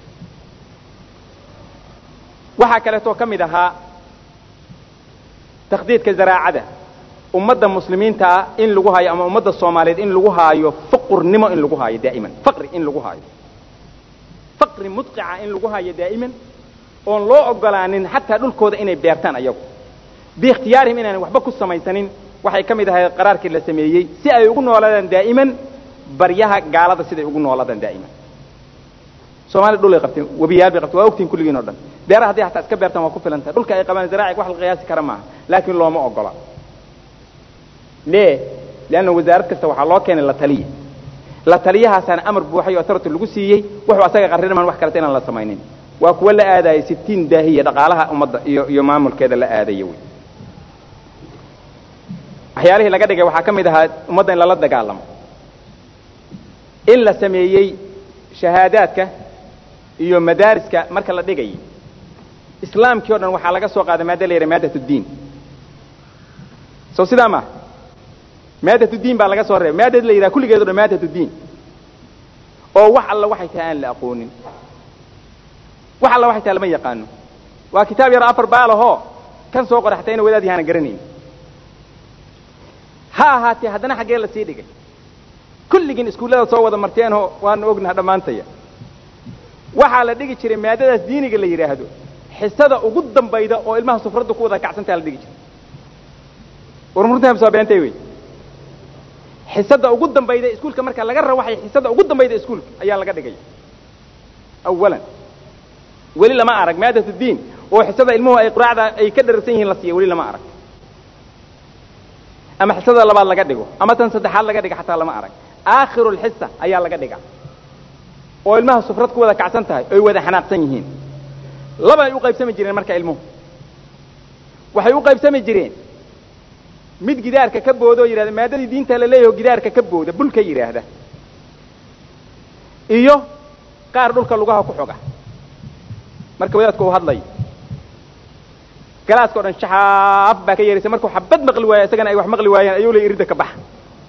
waxaa kaleetoo ka mid ahaa takhdiidka zaraacada ummadda muslimiinta ah in lagu haayo ama ummadda soomaaliyeed in lagu haayo faqurnimo in lagu haayo daa'iman faqri in lagu haayo faqri mudqica in lagu haayo daa'iman oon loo ogolaanin xataa dhulkooda inay beertaan ayagu biikhtiyaarihim inaanan waxba ku samaysanin waxay ka mid ahayd qaraarkii la sameeyey si ay ugu noolaadaan daa'iman baryaha gaalada siday ugu noolaadaan daa'iman soomaliya dhulay qabteen webiyaal bay qabteen waa ogtihin kulligiin o dhan beeraha hadday hataa iska beertaan waa ku filan tahay dhulka ay qabaan zaraaciga wax la qiyaasi kara maaha laakiin looma ogola le leanna wasaarad kasta waxaa loo keenay la taliya la taliyahaasaana amar buuxay oo authority lagu siiyey wuxuu asaga qarrinaman wax kaleta inaan la samaynin waa kuwa la aadaya sittiin daahiya dhaqaalaha ummadda iyo iyo maamulkeeda la aadaya wey waxyaalihii laga dhigay waxaa ka mid ahaa ummadda in lala dagaalamo in la sameeyey shahaadaadka iyo madaariska marka la dhigayay islaamkii o dhan waxaa laga soo qaaday maada la yidhaha maadat uddiin sow sidaa maaha maadat uddiin baa laga soo reebay maadad la yidhaha kulligeed o dhan maadat uddiin oo wax alla waxay tahay aan la aqoonin wax alla waxay tahay lama yaqaano waa kitaab yar afar baalahoo kan soo qoray xataa ina wadaad yahaana garanayn ha ahaatee haddana xaggee la sii dhigay kulligiin iskuullada soo wada marteenoo waanu ognaha dhammaantaya waxaa la dhigi jiray maadadaas diiniga la yidhaahdo xisada ugu dambayda oo ilmaha sufradda ku wada kacsantaa la dhigi jiray warmurtahamsoo beentay wey xisada ugu dambayda iskuulka marka laga rawaxay xisada ugu dambayda iskuulka ayaa laga dhigaya awalan weli lama arag maadat diin oo xisada ilmuhu ay quraacda ay ka dharagsan yihiin la siiya weli lama arag ama xisada labaad laga dhigo ama tan saddexaad laga dhiga xataa lama arag aakhiru lxisa ayaa laga dhiga oo ilmaha sufrad ku wada kacsan tahay oy wada xanaaqsan yihiin labay u qaybsami jireen marka ilmuhu waxay u qaybsami jireen mid gidaarka ka booda oo yidhahda maadadii diinta la leeyaho gidaarka ka booda bulka yidhaahda iyo qaar dhulka lugaha ku xoga marka wadaadku uu hadlayo galaaska o dhan shaxaaf baa ka yeeraysa markuu xabad maqli waaya isagana ay wax maqli waayaan ayuu le iridda ka baxa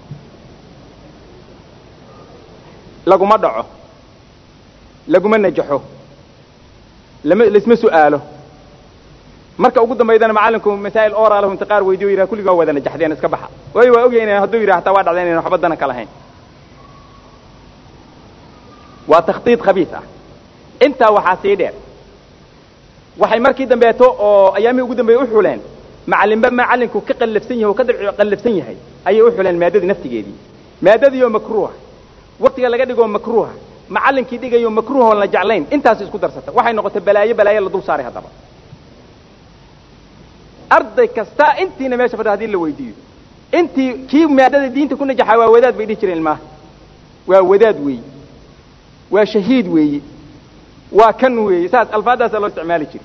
laguma dhaco laguma najaxo lama laisma su'aalo marka ugu dambaydana macallinku masaa'il oralahu inta qaar weydiyo yidhaha kulligaa wada najaxdeen iska baxa waayo waa ogyahay ina hadduu yidhaha hataa waa dhacdeen inaan waxba dana ka lahayn waa takhdiid khabiis ah intaa waxaa sii dheer waxay markii dambeeto oo ayaamihii ugu dambeeye u xuleen macallinba macallinku ka qallafsan yahay oo ka dabci qallafsan yahay ayay u xuleen maadadii naftigeedii maadadii oo makruuha waktiga laga dhigoo makruuha macallinkii dhigayo makruuha oon la jeclayn intaas isku darsata waxay noqotay balaayo balaayo la dul saaray haddaba arday kasta intiina meesha fadha hadii la weydiiyo intii kii maadada diinta ku najaxaa waa wadaad bay dhihi jireen ilmaha waa wadaad weeye waa shahiid weeye waa kan weeye saas alfaadaasaa loo isticmaali jiray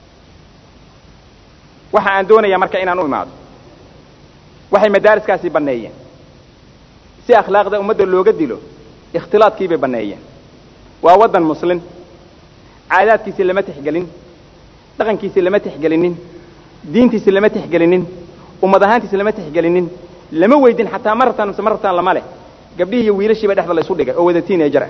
waxa aan doonayaa marka inaan u imaado waxay madaariskaasi banneeyeen si akhlaaqda ummadda looga dilo ikhtilaadkii bay banneeyeen waa waddan muslin caadaadkiisi lama tixgelin dhaqankiisi lama tixgelinin diintiisi lama tixgelinin ummad ahaantiisi lama tixgelinin lama weydin xataa ma rabtaan mise ma rabtaan lama leh gabdhihii iyo wiilashiiba dhexda la isu dhigay oo wada tiineejar ah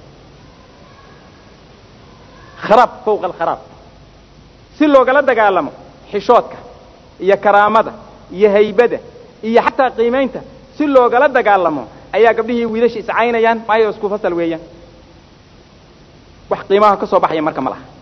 kharaab fawqa alkharaab si loogala dagaalamo xishoodka iyo karaamada iyo haybada iyo xataa qiimaynta si loogala dagaalamo ayaa gabdhihii wiilasha iscaynayaan maayo isku fasal weeyaan wax qiimaha ka soo baxaya marka ma laha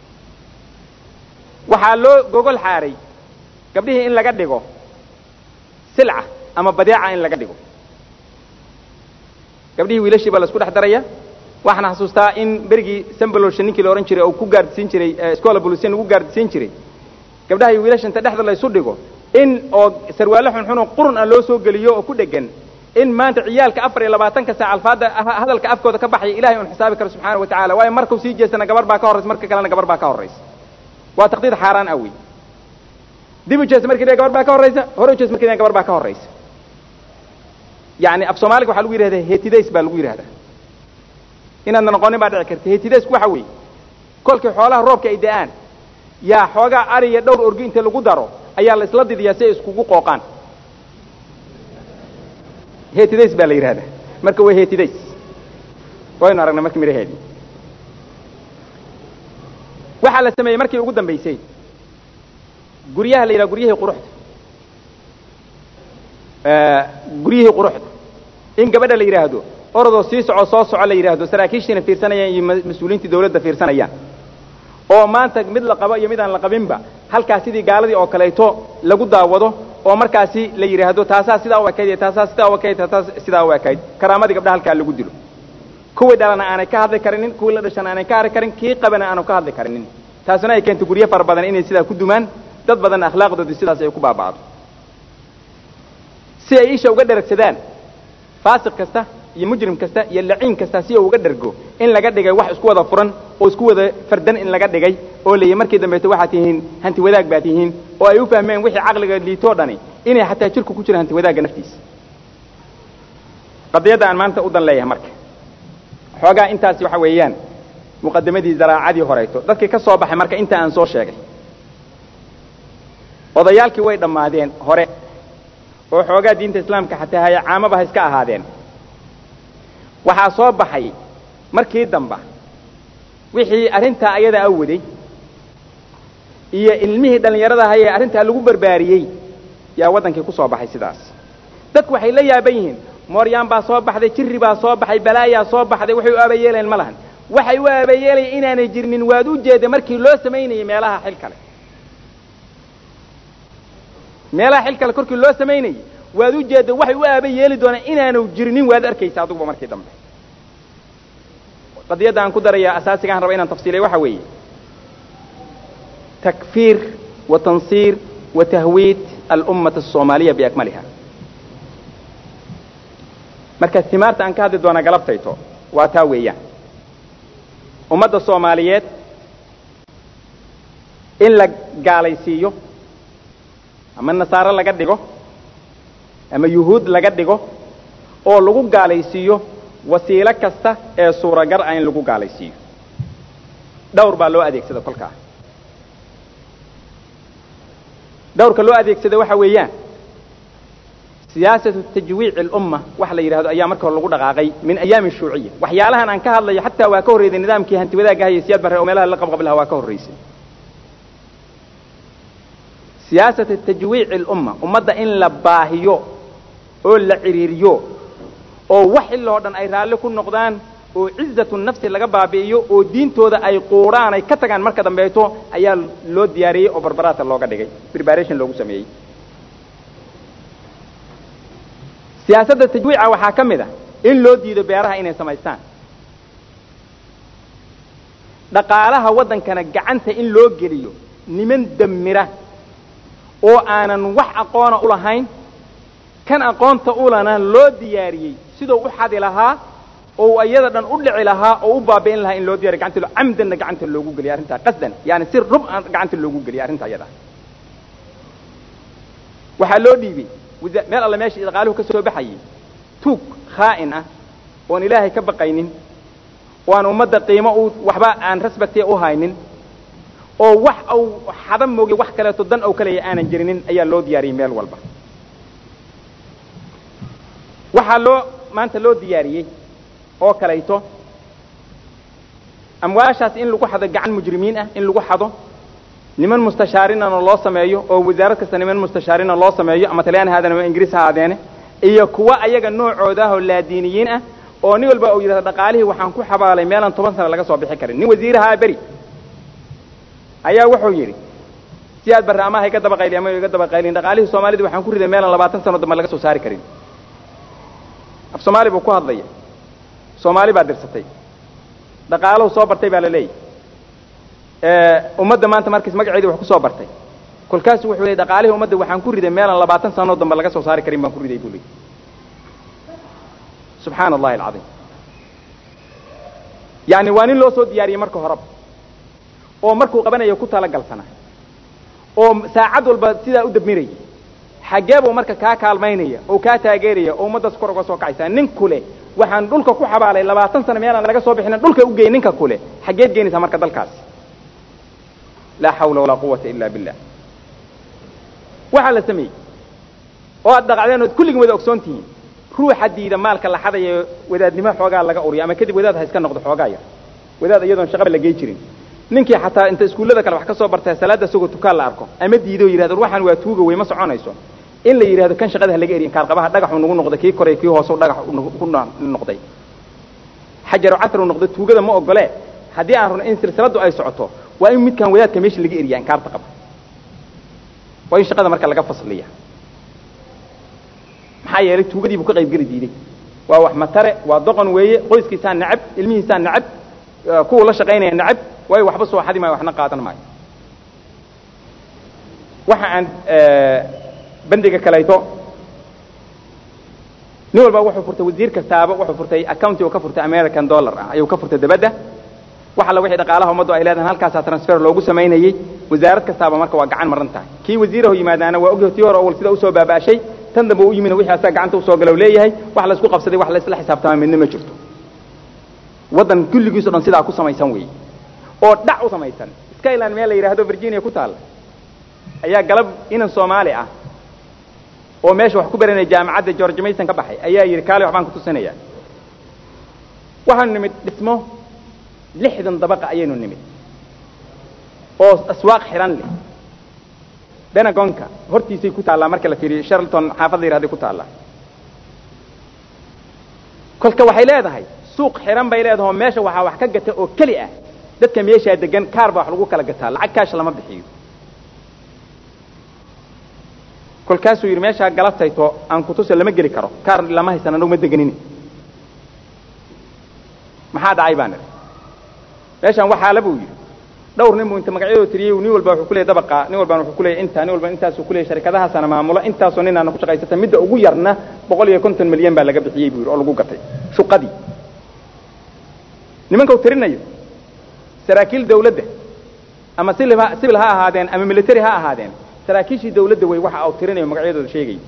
waxaa loo gogol xaaray gabdhihii in laga dhigo silca ama badeeca in laga dhigo gabdhihii wiilashii baa la isku dhex daraya waxaan xasuustaa in berigii sambalolsha ninkii la odhan jiray oo ku gaardisiin jiray scola bolusian lagu gaardisiin jiray gabdhaha iyo wiilasha inta dhexda la isu dhigo in oo sarwaale xunxunoo qurun ah loo soo geliyo oo ku dhegan in maanta ciyaalka afar iyo labaatanka saac alfaada hadalka afkooda ka baxaya ilahay un xisaabi karo subxaana wa tacala waayo markuu sii jeestana gabar baa ka horraysa marka kalena gabar baa ka horraysa waa taqdiid xaaraan ah wey dib u jeesta markii gabar baa ka horraysa hore u jeesta markii gabar baa ka horraysa yani af soomaaliga waxaa lagu yidhahdaa hetidays baa lagu yidhahdaa inaadna noqonin baa dhici karta hetidaysku waxa weeye kolkii xoolaha roobka ay da'aan yaa xoogaa ari iyo dhowr orgi inta lagu daro ayaa la isla didiyaa si ay iskugu qooqaan hetidays baa la yidhahdaa marka waa hetidays waynu aragnay markii midhaheedii waxaa la sameeyey markii ugu dambaysay guryaha la yidhaha guryihii quruxda guryihii quruxda in gabadha la yidhaahdo orodoo sii soco soo soco la yidhaahdo saraakiishiina fiirsanayaan iyo mas-uuliyiintii dawladda fiirsanayaan oo maanta mid la qabo iyo mid aan la qabinba halkaas sidii gaaladii oo kaleeto lagu daawado oo markaasi la yidhaahdo taasaa sidaa u ekayd iyo taasaa sidaa u ekayd taasaa sidaa u ekayd karaamadii gabdhaha halkaa lagu dilo kuwii dhalana aanay ka hadli karinin kuwii la dhashana aanay ka hadli karin kii qabana aanu ka hadli karinin taasuna ay keento guryo fara badan inay sidaa ku dumaan dad badanna akhlaaqdoodii sidaas ay ku baaba'do si ay isha uga dheragsadaan faasiq kasta iyo mujrim kasta iyo laciin kasta si uu uga dhergo in laga dhigay wax isku wada furan oo isku wada fardan in laga dhigay oo leeyahy markii dambeeto waxaad tihiin hanti wadaag baad tihiin oo ay u fahmeen wixii caqliga liitoo dhani inay xataa jirku ku jira hanti wadaagga naftiisa qadiyadda aan maanta u dan leeyahay marka xoogaa intaasi waxa weeyaan muqadamadii zaraacadii horeyto dadkii ka soo baxay marka inta aan soo sheegay odayaalkii way dhammaadeen hore oo xoogaa diinta islaamka xataa haya caamaba ha iska ahaadeen waxaa soo baxay markii damba wixii arrintaa ayada a waday iyo ilmihii dhallinyarada hayee arrintaa lagu barbaariyey yaa waddankii ku soo baxay sidaas dadku waxay la yaaban yihiin mooryaan baa soo baxday jirri baa soo baxay balaayaa soo baxday waxay u aba yeeleen ma lahan waxay u aabayeelaya inaanay jirnin waad u jeedda markii loo samaynayay meelaha xil kale meelaha xil kale korkii loo samaynayay waad u jeedda waxay u aaba yeeli doonaan inaanu jirnin waad arkaysa aduguba markii dambe qadiyadda aan ku darayaa asaasigaan raba inaan tafsiilay waxa weeye takfiir wa tansiir wa tahwiid alummata asoomaaliya biakmaliha marka simaarta aan ka hadli doonaa galabtayto waa taa weeyaan ummadda soomaaliyeed in la gaalaysiiyo ama nasaaro laga dhigo ama yuhuud laga dhigo oo lagu gaalaysiiyo wasiilo kasta ee suuragal ah in lagu gaalaysiiyo dhawr baa loo adeegsada kolkaa dhawrka loo adeegsada waxa weeyaan siyaasatu tajwiici alumma waxa la yidhahdo ayaa marka hore lagu dhaqaaqay min ayaami shuuciya waxyaalahan aan ka hadlayo xataa waa ka horreysay nidaamkii hanti wadaagga hayay siyaad barre oo meelaha la qabqablaha waa ka horreysay siyaasatu tajwiici alumma ummadda in la baahiyo oo la ciriiriyo oo wax iloo dhan ay raalli ku noqdaan oo cizatu nafsi laga baabi'iyo oo diintooda ay quuraan ay ka tagaan marka dambeeto ayaa loo diyaariyey oo barbaraata looga dhigay preparation loogu sameeyey siyaasadda tajwiica waxaa ka mid a in loo diido beeraha inay samaystaan dhaqaalaha waddankana gacanta in loo geliyo niman damira oo aanan wax aqoona u lahayn kan aqoonta ulana loo diyaariyey siduu u xadi lahaa oo iyada dhan u dhici lahaa oo u baabi'in lahaa in loo diyariy gacanta lo camdanna gacanta loogu geliya arrintaa qasdan yani si rub aan gacanta loogu geliya arrinta iyada waxaa loo dhiibay meel alle meeshii dhaqaaluhu ka soo baxayay tuug khaa'in ah oon ilaahay ka baqaynin oo aan ummadda qiimo u waxba aan rasbati u haynin oo wax au xada mooge wax kaleeto dan ou kaleya aanan jirinin ayaa loo diyaariyey meel walba waxaa loo maanta loo diyaariyey oo kalayto amwaashaas in lagu xado gacan mujrimiin ah in lagu xado niman mustashaarinana loo sameeyo oo wasaarad kasta niman mustashaarina loo sameeyo ama talyaani ha aadeen ama ingiriis ha aadeene iyo kuwa ayaga noocooda ah oo laadiiniyiin ah oo nin walba uu yidhahdo dhaqaalihii waxaan ku xabaalay meelaan toban sana laga soo bixi karin nin wasiirahaa beri ayaa wuxuu yidhi si aad barre ama ha iga daba qayli ama iga daba qaylin dhaqaalihii soomaalida waxaan ku riday meelaan labaatan sano dambe laga soo saari karin af soomaali buu ku hadlaya soomaali baa dirsatay dhaqaalahu soo bartay baa la leeyahy ummadda maanta markiis magaceedii wax ku soo bartay kolkaasu wuxuu leeyay dhaqaalihii ummadda waxaan ku riday meelaan labaatan sanoo dambe laga soo saari karin baan ku riday buu leeyay subxaana allahi alcadiim yani waa nin loo soo diyaariyey marka horeba oo markuu qabanayo ku talagalsana oo saacad walba sidaa u dabmiraya xaggee buu marka kaa kaalmaynaya oo kaa taageeraya oo ummaddaas kor uga soo kacaysaa nin kule waxaan dhulka ku xabaalay labaatan sano meelaan laga soo bixinin dhulka u geey ninka kule xaggeed geenaysaa marka dalkaasi laa xawla walaa quwata ila billah waxaa la sameeyey oo aad dhaqacdeen ood kulligin wada ogsoon tihiin ruuxa diida maalka la xadayo wadaadnimo xoogaa laga uriyo ama kadib wadaad ha iska noqdo xoogaa yar wadaad iyadoon shaqaba la gey jirin ninkii xataa inta iskuullada kale wax ka soo bartay salaadda isagoo tukaan la arko ama diido yidhahdo ruuxan waa tuuga wey ma soconayso in la yidhahdo kan shaqada ha laga eriyin kaarqabaha dhagaxu nagu noqday kii koray kii hoose dhagax ku noqday xajaru casru noqday tuugada ma ogole haddii aan rabno in silsiladdu ay socoto waa in midkaan wadaadka meesha laga eriya inkaarta qaba waa in shaqada marka laga fasliya maxaa yeelay tuugadii buu ka qaybgeli diiday waa wax matare waa doqon weeye qoyskiisaa nacab ilmihiisaa nacab kuwa la shaqaynaya nacab waayo waxba soo xadi maayo waxna qaadan maayo waxa aan bandiga kalayto nin walba wuxuu furtay wasiir kastaaba wuxuu furtay accounti uu ka furtay american dollar ah ayuu ka furtay dabadda wax alla wixii dhaqaalaha ummaddu ay leedahan halkaasaa transfer loogu samaynayey wasaarad kastaaba marka waa gacan maran tahay kii wasiirahu yimaadaana waa ogyahay tii hore awal sida usoo baaba'ashay tan dambe u yimina wixii asaga gacanta usoo galow leeyahay wax la isku qabsaday wax la isla xisaabtamaa midna ma jirto waddan kulligiiso dhan sidaa ku samaysan weeye oo dhac u samaysan skyland meel la yidhaahdo virginia ku taalla ayaa galab inan soomaali ah oo meesha wax ku baranaya jaamacadda george mason ka baxay ayaa yidhi kaali waxbaan ku tusinayaa waxaanu nimid dhismo lixdan dabaqa ayaynu nimid oo aswaaq xihan leh benagonka hortiisay ku taallaa marka la fiiriyo sharlton xaafad la yihahday ku taallaa kolka waxay leedahay suuq xiran bay leedaho meesha waxaa wax ka gata oo keli ah dadka meeshaa degan kaar baa wax lagu kala gataa lacag kaash lama bixiyo kolkaasuu yidhi meeshaa galabtayto aan kutuse lama geli karo kaar lama haysan anagu ma deganin maxaa dhacay baan idhi meeshaan waxaala buu yidhi dhowr nin buu inta magacyadoo tiriyey nin walba wuxuu ku leeyay dabaqa nin walbana wuxuu ku leeyay intaa nin walba intaasuu ku leeyay sharikadahaasana maamulo intaasoo ninaana ku shaqaysata midda ugu yarna boqol iyo konton milyan baa laga bixiyey buu yidhi oo lagu gatay shuqadii nimanka uu tirinayo saraakiil dawladda ama sibil ha sibil ha ahaadeen ama military ha ahaadeen saraakiishii dawladda wey waxa uu tirinayo magacyadooda sheegay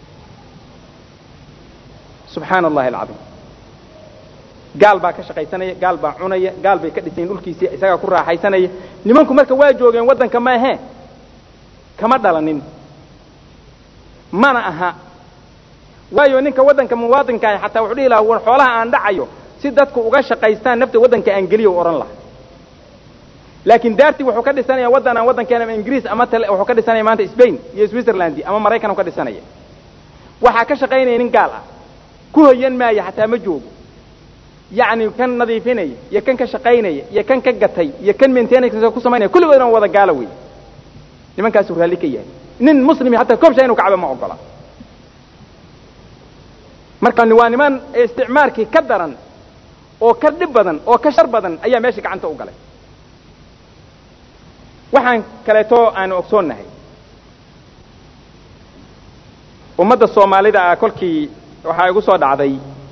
subxaana allahi alcadiim gaal baa ka shaqaysanaya gaal baa cunaya gaal bay ka dhisayin dhulkiisii isagaa ku raaxaysanaya nimanku marka waa joogeen waddanka ma ahee kama dhalanin mana aha waayo ninka waddanka muwaadinka ah xataa wuxuu dhihi lahaa war xoolaha aan dhacayo si dadku uga shaqaystaan nafta waddanka aan geliyo u odhan laha laakiin daartii wuxuu ka dhisanaya waddan aan waddankeena ama ingiriis ama tale wuxuu ka dhisanaya maanta spain iyo switzerland ama maraykan ka dhisanaya waxaa ka shaqaynaya nin gaal ah ku hoyan maayo xataa ma joogo yacni kan nadiifinaya iyo kan ka shaqaynaya iyo kan ka gatay iyo kan maintenance ku samaynaya kulligoodna waa wada gaalo wey nimankaasuu raalli ka yahay nin muslimi hataa koobsha inuu kacba ma ogola marka waa niman isticmaarkii ka daran oo ka dhib badan oo ka shar badan ayaa meesha gacanta u galay waxaan kaleeto aanu ogsoonnahay ummadda soomaalida ah kolkii waxaa igu soo dhacday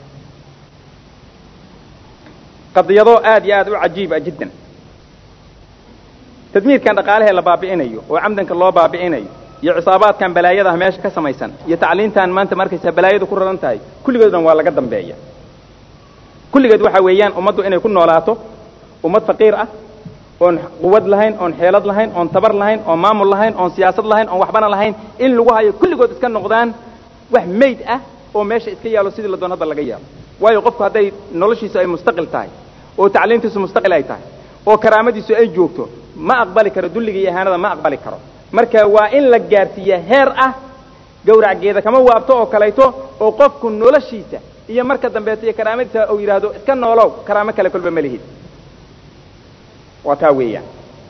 qadiyado aad iyo aad u cajiiba jiddan tadmiirkan dhaqaalahee la baabi'inayo oo camdanka loo baabi'inayo iyo cisaabaadkan balaayadaha meesha ka samaysan iyo tacliintan maanta markaysaa balaayadu ku raran tahay kulligood dhan waa laga dambeeya kulligeed waxa weeyaan ummaddu inay ku noolaato ummad faqiir ah oon quwad lahayn oon xeelad lahayn oon tabar lahayn oon maamul lahayn oon siyaasad lahayn oon waxbana lahayn in lagu hayo kulligood iska noqdaan wax mayd ah oo meesha iska yaalo sidii la doon hadda laga yaalo waayo qofku hadday noloshiisu ay mustaqil tahay oo tacliimtiisu mustaqil ay tahay oo karaamadiisu ay joogto ma aqbali karo dulliga iyo ihaanada ma aqbali karo marka waa in la gaarsiiya heer ah gawracgeeda kama waabto oo kalayto oo qofku noloshiisa iyo marka dambeeto iyo karaamadiisa uu yidhaahdo iska noolow karaamo kale kolba ma lihid waa taa weeyaan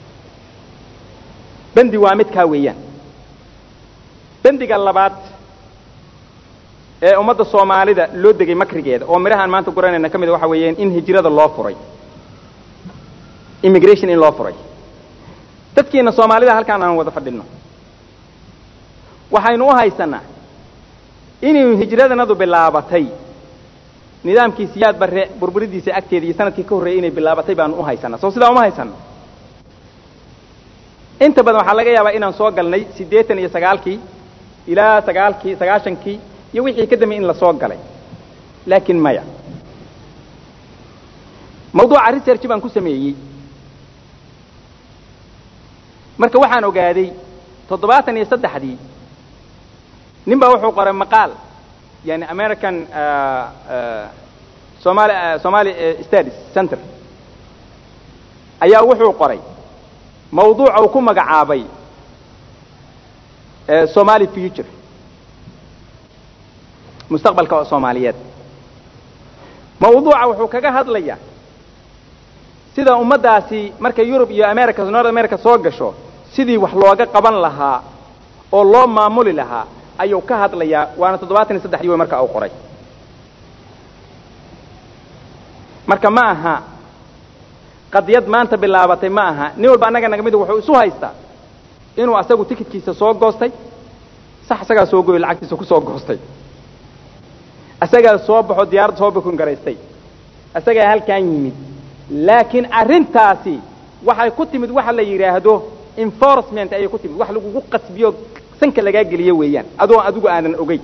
bendi waa mid kaa weeyaan bendiga labaad ee ummadda soomaalida loo degay makrigeeda oo midhahaan maanta guranayna ka mid waxa weeyaan in hijrada loo furay immigration in loo furay dadkiina soomaalida halkaan aan wada fadhinno waxaynu u haysanaa inuu hijradanadu bilaabatay nidaamkii siyaad barre burburidiisa agteeda iyo sanadkii ka horreeyey inay bilaabatay baanu u haysanaa soo sidaa uma haysano inta badan waxaa laga yaabaa inaan soo galnay siddeetan iyo sagaalkii ilaa sagaalkii sagaashankii iyo wixii ka dambeeyey in la soo galay laakiin maya mawduuca research baan ku sameeyey marka waxaan ogaaday toddobaatan iyo saddexdii nin baa wuxuu qoray maqaal yani american somali somali studies center ayaa wuxuu qoray mawduuca uu ku magacaabay somali future mustaqbalka soomaaliyeed mawduuca wuxuu kaga hadlayaa sida ummaddaasi markay yurub iyo america north america soo gasho sidii wax looga qaban lahaa oo loo maamuli lahaa ayuu ka hadlayaa waana toddobaatan iyo saddexdii wey marka uu qoray marka ma aha qadiyad maanta bilaabatay ma aha nin walba annaga naga mid wuxuu isu haystaa inuu asagu tikidkiisa soo goostay sax isagaa soo goyo lacagtiisa ku soo goostay isagaa soo baxo diyaaradda soo bukun garaystay isagaa halkan yimid laakiin arrintaasi waxay ku timid waxa la yidhaahdo enforcement ayay ku timid wax lagugu qasbiyo sanka lagaa geliyo weeyaan adoo adigu aanan ogey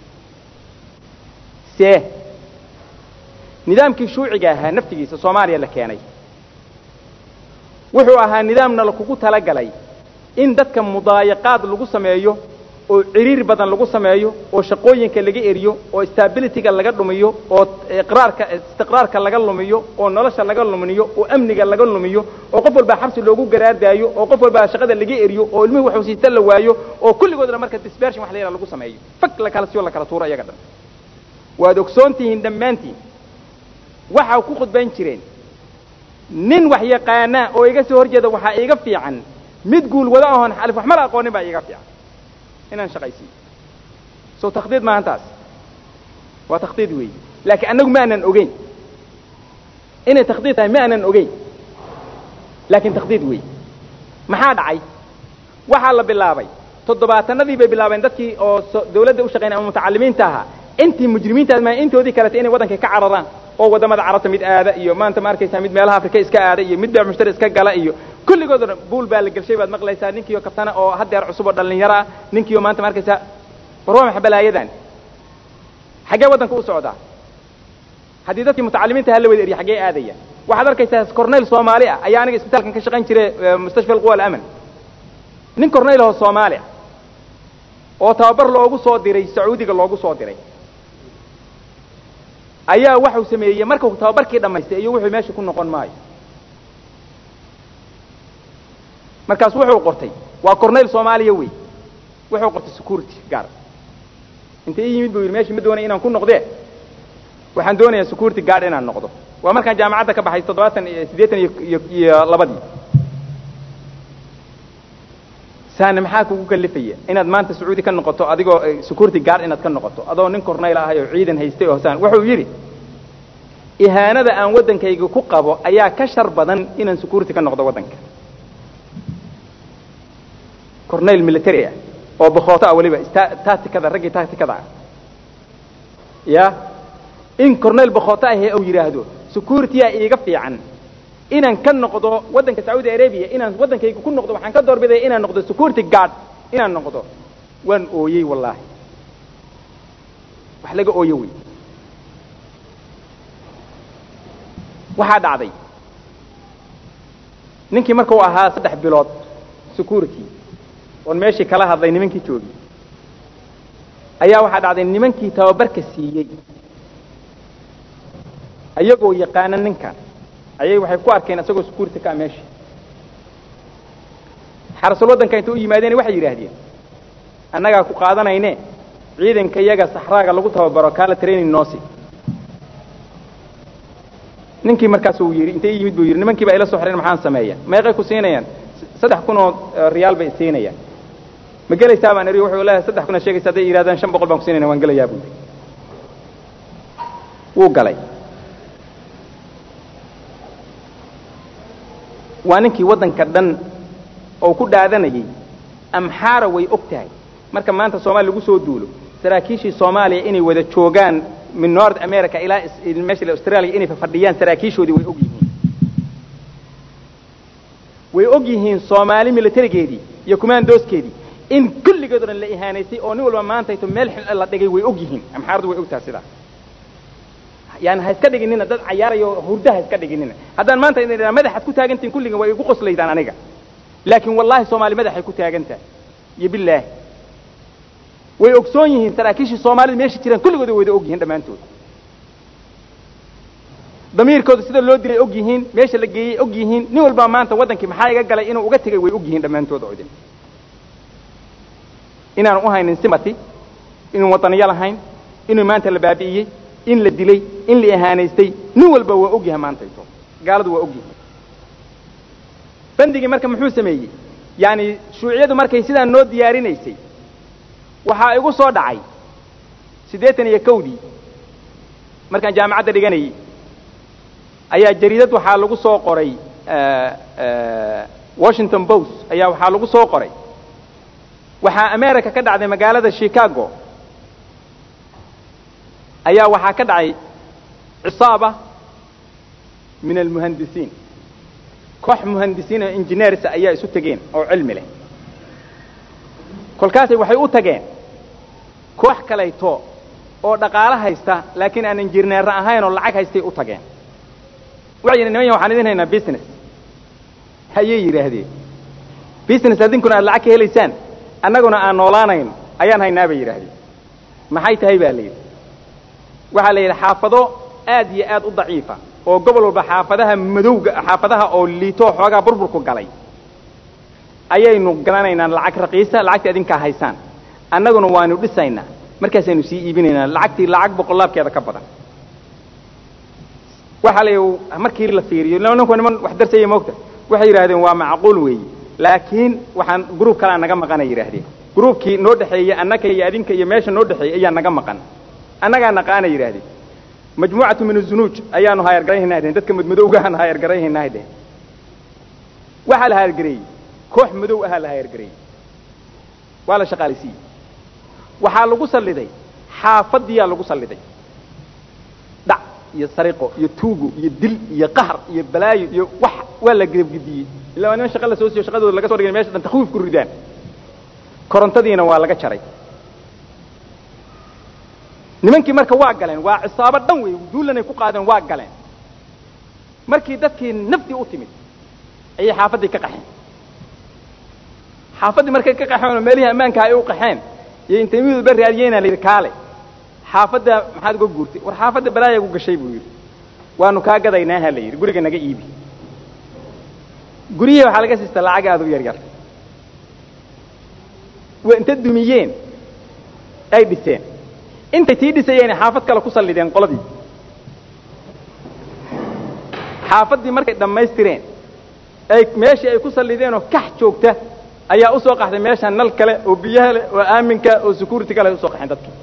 see nidaamkii shuuciga ahaa naftigiisa soomaaliya la keenay wuxuu ahaa nidaamna lakugu talagalay in dadka mudaayaqaad lagu sameeyo oo ciriir badan lagu sameeyo oo shaqooyinka laga eriyo oo stabilityga laga dhumiyo oo iqraarka istiqraarka laga lumiyo oo nolosha laga lumiyo oo amniga laga lumiyo oo qof walbaa xabsi loogu garaardaayo oo qof walbaa shaqada laga eriyo oo ilmihii waxuu siita la waayo oo kulligoodna marka dispersion wax la yidhaha lagu sameeyo fag la kala siyo la kala tuuro iyaga dhan waad ogsoon tihiin dhammaantiin waxaa ku khudbayn jireen nin wax yaqaana oo iga soo horjeeda waxaa iiga fiican mid guul wada ahoon alif waxma la aqoonin baa iiga fiican inaan shaqaysiiyo soo takhdiid maahan taas waa takhdiid weeye laakiin annagu ma aanan ogeyn inay takhdiid tahay ma aanan ogeyn laakiin takhdiid weeye maxaa dhacay waxaa la bilaabay toddobaatanadii bay bilaabeen dadkii oo dawladda u shaqaynay ama mutacalimiinta ahaa intii mujrimiintaas maa intoodii kaleta inay waddanka ka cararaan oo waddamada carabta mid aada iyo maanta ma arkaysaa mid meelaha afrika iska aada iyo mid beec mushtari iska gala iyo kulligood o dhan buul baa la gelshay baad maqlaysaa ninkii oo kabtana oo haddeer cusub oo dhallinyaro ah ninkii oo maanta ma arkaysaa war waa maxa balaayadan xaggee waddanka u socdaa haddii dadkii mutacalimiinta hala wada eriya xaggee aadaya waxaad arkaysaa corneyl soomaali ah ayaa aniga isbitaalkan ka shaqayn jiray mustashfa alquwa alaman nin corneyl oo soomaali ah oo tababar loogu soo diray sacuudiga loogu soo diray ayaa waxau sameeyey markuu tababarkii dhammaystay iyo wuxuu meesha ku noqon maayo markaas wuxuu qortay waa corneyl soomaaliya wey wuxuu qortay security gaar inta ii yimid buu yidhi meesha ma doonay inaan ku noqdee waxaan doonayaa security guard inaan noqdo waa markaan jaamacadda ka baxay toddobaatan iyo siddeetan iyo iyo labadii saana maxaa kugu kalifaya inaad maanta sacuudi ka noqoto adigoo security guard inaad ka noqoto adoo nin corneyl ahay oo ciidan haystay oo saan wuxuu yidhi ihaanada aan waddankayga ku qabo ayaa ka shar badan inaan security ka noqdo waddanka corneyl military ah oo bakooto ah weliba tacticada raggii tacticada ah ya in corneyl bakooto ahee uu yidhaahdo security-a iiga fiican inaan ka noqdo waddanka sacuudi arabia inaan waddankayga ku noqdo waxaan ka doorbidaya inaan noqdo security guard inaan noqdo waan ooyey wallaahi wax laga ooyo wey waxaa dhacday ninkii markuu ahaa saddex bilood security oon meeshii kala hadlay nimankii joogi ayaa waxaa dhacday nimankii tababarka siiyey ayagoo yaqaana ninkan ayay waxay ku arkeen isagoo security ka meesha xarasul waddanka inta u yimaadeen waxay yidhaahdeen annagaa ku qaadanayne ciidanka iyaga saxraaga lagu tababaro kaala training noosi ninkii markaas uu yidhi intay yimid buu yidhi nimankii baa ila soo xireen maxaan sameeya meeqay ku siinayaan saddex kun oo riyaal bay siinayaan ma gelaysaa baan eri wuxuu leeyahay saddex kun aad sheegaysa hadday yidhahdaan shan boqol baan ku siinayna waan gelayaa buu yidhi wuu galay waa ninkii waddanka dhan oo ku dhaadanayay amxaara way og tahay marka maanta soomaaliya lagu soo duulo saraakiishii soomaaliya inay wada joogaan min north america ilaa meesha australia inay fadhiyaan saraakiishoodii way og yihiin way og yihiin soomaali militarigeedii iyo commandooskeedii in kulligeed o dhan la ihaanaysay oo nin walba maantayto meel xil la dhigay way og yihiin amxaaradu way og tahay sidaa yani ha iska dhiginina dad cayaarayo hurda ha iska dhiginina haddaan maanta idin idhaa madaxaad ku taagantihin kulligan waa igu qoslaydaan aniga laakiin wallahi soomaali madaxay ku taagan tahay iyo bilaahi way ogsoon yihiin saraakiishii soomaalida meesha jiraan kulligood way wada og yihiin dhammaantood damiirkooda sida loo diray og yihiin meesha la geeyey og yihiin nin walbaa maanta waddankii maxaa iga galay inuu uga tegay way og yihiin dhammaantooda oo idin inaanu u haynin simati inuu waddaniyo lahayn inuu maanta la baabi'iyey in la dilay in la ihaanaystay nin walba waa og yahay maantayto gaaladu waa og yihiin bandigii marka muxuu sameeyey yaani shuuciyadu markay sidaan noo diyaarinaysay waxaa igu soo dhacay siddeetan iyo kowdii markaan jaamacadda dhiganayay ayaa jariidad waxaa lagu soo qoray washington post ayaa waxaa lagu soo qoray waxaa america ka dhacday magaalada chicago ayaa waxaa ka dhacay cisaaba min almuhandisiin koox muhandisiin oo engineers ayaa isu tegeen oo cilmi leh kolkaasay waxay u tageen koox kalayto oo dhaqaalo haysta laakiin aan injineerna ahayn oo lacag haystay u tageen waxay yidhi niman ya waxaan idin haynaa business ayay yidhaahdeen business adinkuna aad lacag ka helaysaan annaguna aan noolaanayno ayaan haynaa bay yidhaahdeen maxay tahay baa la yidhi waxaa la yidhi xaafado aad iyo aad u daciifa oo gobol walba xaafadaha madowga xaafadaha oo liitoo xoogaa burburku galay ayaynu galanaynaa lacag raqiisa lacagtii adinkaa haysaan annaguna waanu dhisaynaa markaasaynu sii iibinaynaa lacagtii lacag boqolaabkeeda ka badan waxaa la markii la fiiriyo ninku niman wax darsaya moogta waxay yidhahdeen waa macquul weeye laakiin waxaan gruub kalea naga maqanay yidhaahdeen gruubkii noo dhexeeyey annaka iyo adinka iyo meesha noo dhexeeyey ayaa naga maqan annagaa naqaana yidhahdeen majmuucatu min azunuuj ayaanu haayargarayhaynaa dhehen dadka madmadowgahaan haayargarayhaynaa dhehen waxaa la haayargareeyey koox madow ahaa la haayargareeyey waa la shaqaalaysiiyey waxaa lagu salliday xaafadiyaa lagu salliday dhac iyo sariqo iyo tuugo iyo dil iyo qahar iyo balaayo iyo wax waa la gedabgediyey illa waa niman shaqa la soo siiyo shaqadooda laga so dhigay mesha dhan takwiif ku ridaan korontadiina waa laga jaray nimankii marka waa galeen waa cisaabo dhan wey duulanay ku qaadeen waa galeen markii dadkii naftii u timid ayay xaafaddii ka qaxeen xaafaddii markay ka qaxeen oo meelihii ammaanka ay u qaxeen iyo intay miduu ba raadiyeyna la yidhi kaale xaafadda maxaad uga guurtay war xaafadda balaaya gu gashay buu yidhi waanu kaa gadaynaaha la yidhi guriga naga iibi guryihii waxaa laga siista lacag aad u yar yar waa inta dumiyeen ay dhiseen intay tii dhisayeen xaafad kale ku sallideen qoladii xaafaddii markay dhammaystireen ay meeshii ay ku sallideen oo kax joogta ayaa usoo qaxday meeshaan nal kale oo biyaha leh oo aaminka oo security kale ay usoo qaxeen dadkii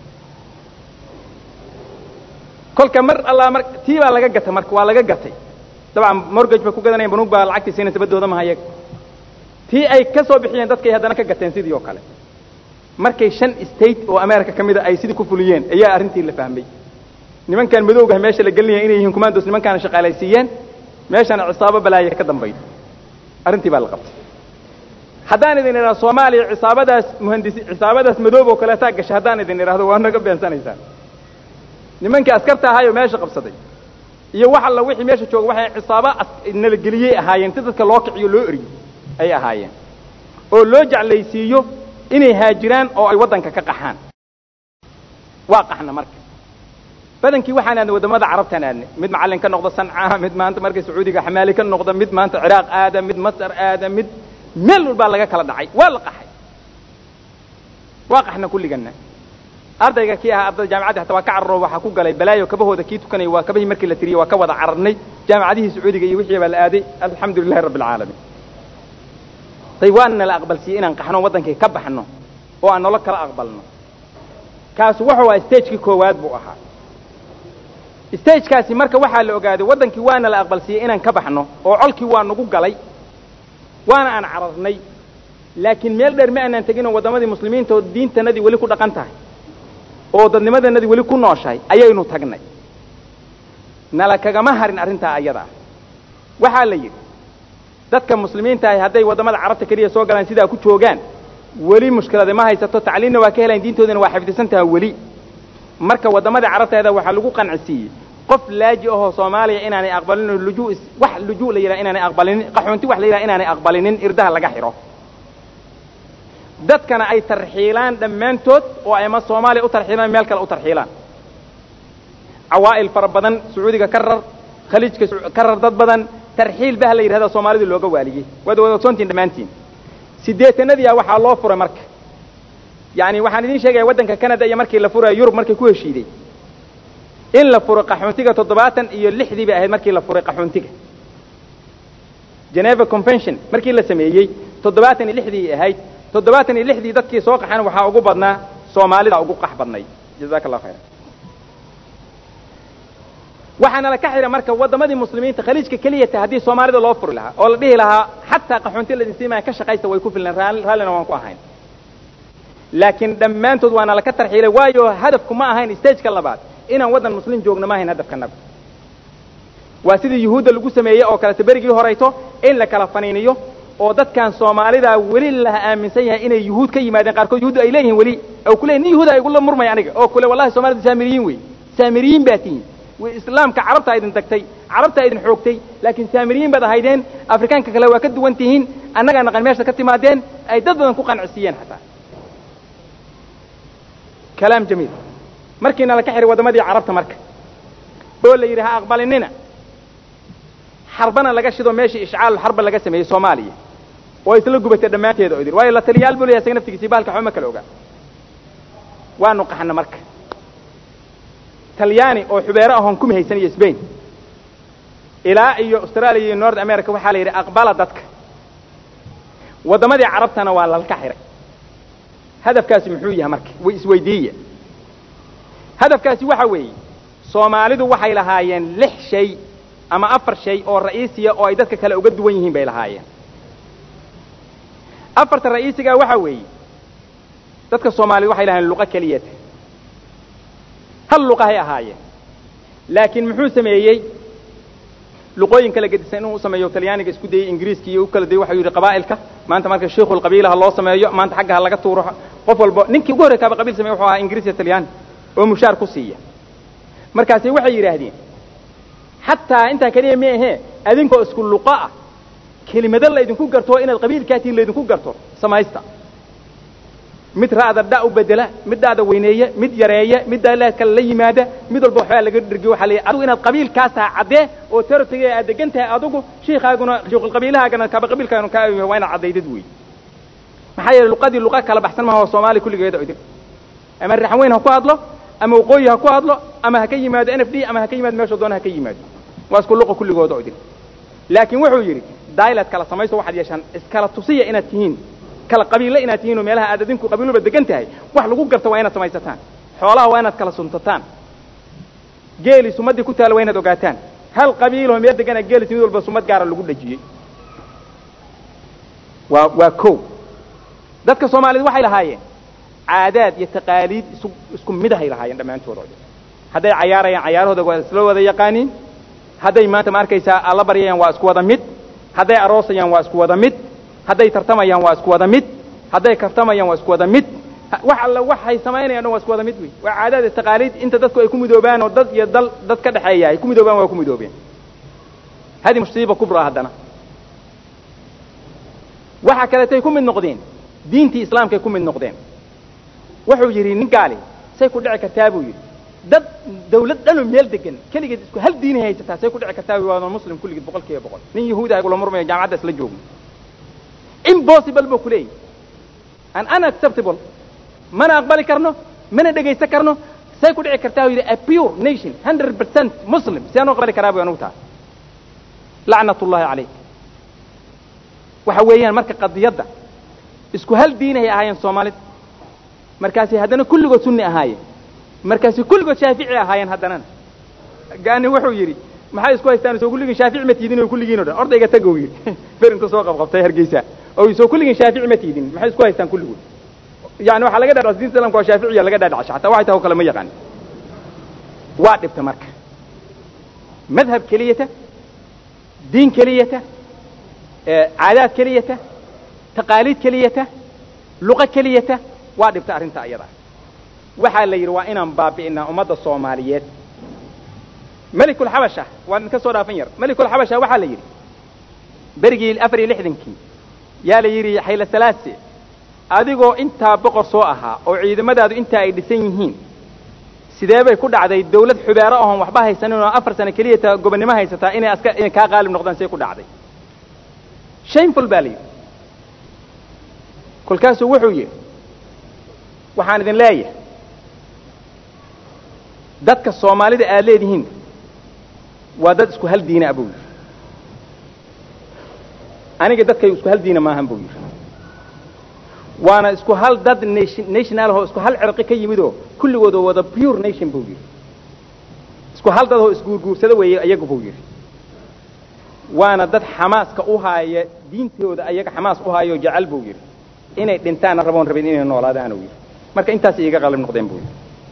kolka mar allaa mar tii baa laga gatay marka waa laga gatay dabcan morgage bay ku gadanayeen banuug baa lacagtii siinaysa baddooda maha iyaga tii ay ka soo bixiyeen dadkay haddana ka gateen sidii oo kale markay shan state oo america ka mida ay sidii ku fuliyeen ayaa arrintii la fahmay nimankan madowgaha meesha la gelinaya inay yihiin commandos nimankaana shaqaalaysiiyeen meeshana cisaabo balaaya ka dambayd arrintii baa la qabtay haddaan idin idhahdo soomaaliya cisaabadaas muhandisi cisaabadaas madoob oo kaleetaa gasha haddaan idin idhahdo waa naga beensanaysaan nimankii askarta ahaayoo meesha qabsaday iyo wax alla wixii meesha jooga waxay cisaabo nalageliyey ahaayeen si dadka loo kiciyo loo eriyo ay ahaayeen oo loo jeclaysiiyo inay haajiraan oo ay waddanka ka qaxaan waa qaxna marka badankii waxaan aadnay waddamada carabtaan aadnay mid macallin ka noqda sanca mid maanta markay sacuudiga xamaali ka noqda mid maanta ciraaq aada mid masar aada mid meel walbaa laga kala dhacay waa la qaxay waa qaxna kulliganna ardayga kii ahaa ardayda jaamicaddi hataa waa ka cararo waxaa ku galay balaayo kabahooda kii tukanaya waa kabahii markii la tiriyey waa ka wada cararnay jaamicadihii sacuudiga iyo wixii baa la aaday alxamdu lilahi rabbi alcaalamiin day waana la aqbalsiiyey inaan qaxno waddankii ka baxno oo aan nolo kala aqbalno kaasu wuxuu ahaa stagekii koowaad buu ahaa stagekaasi marka waxaa la ogaaday waddankii waana la aqbalsiiyey inaan ka baxno oo colkii waa nagu galay waana aan cararnay laakiin meel dheer ma aanaan teginoo waddamadii muslimiinta oo diintanadii weli ku dhaqan tahay oo dadnimadanadii weli ku nooshahay ayaynu tagnay nala kagama harin arrintaa ayada ah waxaa la yidhi dadka muslimiinta ahi hadday waddamada carabta keliya soo galaan sidaa ku joogaan weli mushkilada ma haysato tacliinna waa ka helayan diintoodana waa xifdisan taha weli marka waddamada carabteeda waxaa lagu qancisiiyey qof laaji ahoo soomaaliya inaanay aqbalinin lujuu wax lujuu la yidhaha inaanay aqbalinin qaxoonti wax la yidhaha inaanay aqbalinin irdaha laga xidho dadkana ay tarxiilaan dhammaantood oo ay ama soomaaliya u tarxiilaan meel kale u tarxiilaan cawaa'il fara badan sacuudiga ka rar khaliijka ka rar dad badan tarxiil bah la yidhahda soomaalida looga waaliyey waad wada ogsoontiin dhammaantiin siddeetanadiia waxaa loo furay marka yacani waxaan idiin sheegaya waddanka canada iyo markii la furaya yurub markay ku heshiiday in la furo qaxoontiga toddobaatan iyo lixdii bay ahayd markii la furay qaxoontiga geneva convention markii la sameeyey toddobaatan iyo lixdii ahayd toddobaatan iyo lixdii dadkii soo qaxan waxaa ugu badnaa soomaalida ugu qax badnay jazaka allah khayra waxaana la ka xidha marka waddamadii muslimiinta khaliijka keliyata haddii soomaalida loo furi lahaa oo la dhihi lahaa xataa qaxoonti ladin siimaya ka shaqaysta way ku filneen raallina waan ku ahayn laakiin dhammaantood waana laka tarxiilay waayo hadafku ma ahayn stageka labaad inaan waddan muslim joogno ma ahayn hadafkanaga waa sidii yuhuudda lagu sameeyey oo kaleta berigii horayto in la kala faniiniyo oo dadkan soomaalida weli la aaminsan yahay inay yuhuud ka yimaadeen qaarkood yuhuuddu ay leeyihiin weli oo kuleeyihin nin yuhuuda igula murmaya aniga oo kule wallahi soomaalida saamiriyiin wey saamiriyiin baa tihiin islaamka carabtaa idin tagtay carabtaa idin xoogtay laakiin saamiriyiin baad ahaydeen afrikaanka kale waa ka duwan tihiin annagaa naqan meesha ka timaadeen ay dad badan ku qancisiiyeen xataa kalaam jamiil markiina la ka xihay waddamadii carabta marka oo la yidhi ha aqbalinina xarbana laga shido meeshii ishcaalu xarba laga sameeyey soomaaliya oo isla gubatay dhammaanteeda oo idin waayo la taliyaal buu leeyahay isaga naftigiisii bahalka waxba ma kala ogaa waanu qaxna marka talyaani oo xubeero ahoon kuma haysan iyo sbain ilaa iyo australia iyo north america waxaa la yidhi aqbala dadka waddamadii carabtana waa lalka xiray hadafkaasi muxuu yahay marka way isweydiiya hadafkaasi waxa weeye soomaalidu waxay lahaayeen lix shay ama afar shay oo ra'iisiya oo ay dadka kale uga duwan yihiin bay lahaayeen afarta ra'iisigaa waxaa weeye dadka soomaaliyed waxay lahaayeen luqo keliyata hal luqahay ahaayeen laakiin muxuu sameeyey luqooyin kala gedisan inuu u sameeyo talyaaniga isku dayey ingiriiska iyo u kala dayey waxau yidhi qabaa'ilka maanta marka shiikhul qabiilaha loo sameeyo maanta xagga ha laga tuuro qof walba ninkii ugu horrey kaaba qabiil sameeye wuxuu ahaa ingiriis iyo talyaani oo mushaar ku siiya markaasi waxay yidhaahdeen xataa intaa keliya ma ahee adinkoo isku luqo ah kelimado laydinku garto inaad qabiilkaatiin laydinku garto samaysta mid ra'da dha u bedela mid dha'da weyneeya mid yareeya mid kale la yimaada mid walba waxbaa laga dhergiyo waxaa la adigu inaad qabiilkaas tahay caddee oo territory aad degan tahay adigu shiikaaguna shiikhulqabiilahaagana kaba qabiilkaanu kaa waa inaad caddaydad wey maxaa yeelay luqadii luqa kala baxsan maha oo soomaaliya kulligeeda idin ama raxan weyn ha ku hadlo ama waqooyi ha ku hadlo ama ha ka yimaado n f d ama ha ka yimaado meeshuu doona ha ka yimaado waa isku luqa kulligooda oo idin laakiin wuxuu yidhi dailad kala samayso waxaad yeeshaan iskala tusiya inaad tihiin kala qabiille inaad tihiin oo meelaha aad adinku qabiiluba degan tahay wax lagu garto waa inaad samaysataan xoolaha waa inaad kala suntataan geeli sumaddii ku taala waa inaad ogaataan hal qabiiloo meel degana geelis mid walba sumad gaara lagu dhajiyey waa waa kow dadka soomaaliyed waxay lahaayeen caadaad iyo taqaaliid isu isku midahay lahaayeen dhammaantooda hadday cayaarayaan cayaarahooda waa isla wada yaqaaniin hadday maanta ma arkaysaa alla baryayaan waa isku wada mid hadday aroosayaan waa isku wada mid hadday tartamayaan waa isku wada mid hadday kartamayaan waa isku wada mid wax alla waxay samaynayaan dhan waa isku wada mid wey waa caadaad taqaaliid inta dadku ay ku midoobaan oo dad iyo dal dad ka dhexeeya ay ku midoobaan waa ku midoobeen hadi musiiba kubra haddana waxa kaleetay ku mid noqdeen diintii islaamkay ku mid noqdeen wuxuu yidhi nin gaali say ku dhici kartaa buu yidhi dad dawlad dhanoo meel degan keligeed isku hal diinay haysataa say ku dhici kartaa waa muslim kulligeed boqol kiiba boqol nin yahuudaha kula murmaya jaamacadda isla joogno impossible buu ku leeyahy an unacceptable mana aqbali karno mana dhegaysan karno say ku dhici kartaa yidhi a pure nation hundred percent muslim sidaan u aqbali karaa bu anugu taas lacnat ullahi calayk waxa weeyaan marka qadiyadda isku hal diinahay ahaayeen soomaalida markaasay haddana kulligood sunni ahaayeen markaasay kulligood shaafici ahaayeen haddanana gaani wuxuu yidhi maxay isku haystaan soo kulligiin shaafici ma tiidin oo kulligiin o dhan ordayga tagow yidhi berinta soo qabqabtay hargeysa oo soo kulligiin shaafici ma tiidin maxay isku haystaan kulligood yani waxaa laga dhaadhac diinta islamka waa shaaficiya laga dhaadhacasha hataa waxay tahay o kale ma yaqaan waa dhibta marka madhab keliyata diin keliyata caadaad keliyata taqaaliid keliyata luqo keliyata waa dhibta arrinta ayada waxaa la yidhi waa inaan baabi'inaa ummadda soomaaliyeed melikulxabasha waa idinka soo dhaafan yar melikulxabasha waxaa la yidhi berigii afar iyo lixdankii yaa la yidhi xayla salaase adigoo intaa boqor soo ahaa oo ciidamadaadu intaa ay dhisan yihiin sidee bay ku dhacday dawlad xubeero ahoon waxba haysanin oo afar sano keliya ta gobonnimo haysataa inay aska inay kaa qaalib noqdaan say ku dhacday shameful baa la yidhi kolkaasuu wuxuu yidhi waxaan idin leeyahay dadka soomaalida aad leedihiin waa dad isku hal diina buu yidhi aniga dadkay isku hal diina maahan buu yidhi waana isku hal dad nationalahoo isku hal cirqi ka yimidoo kulligood oo wada pure nation buu yidhi isku hal dadoo isguurguursada weeye iyaga buu yidhi waana dad xamaaska u haaya diintooda ayaga xamaas u haayo jecel buu yidhi inay dhintaanna raboon rabin inay noolaadaan uu yidhi marka intaas iiga qalib noqdeen buu yidhi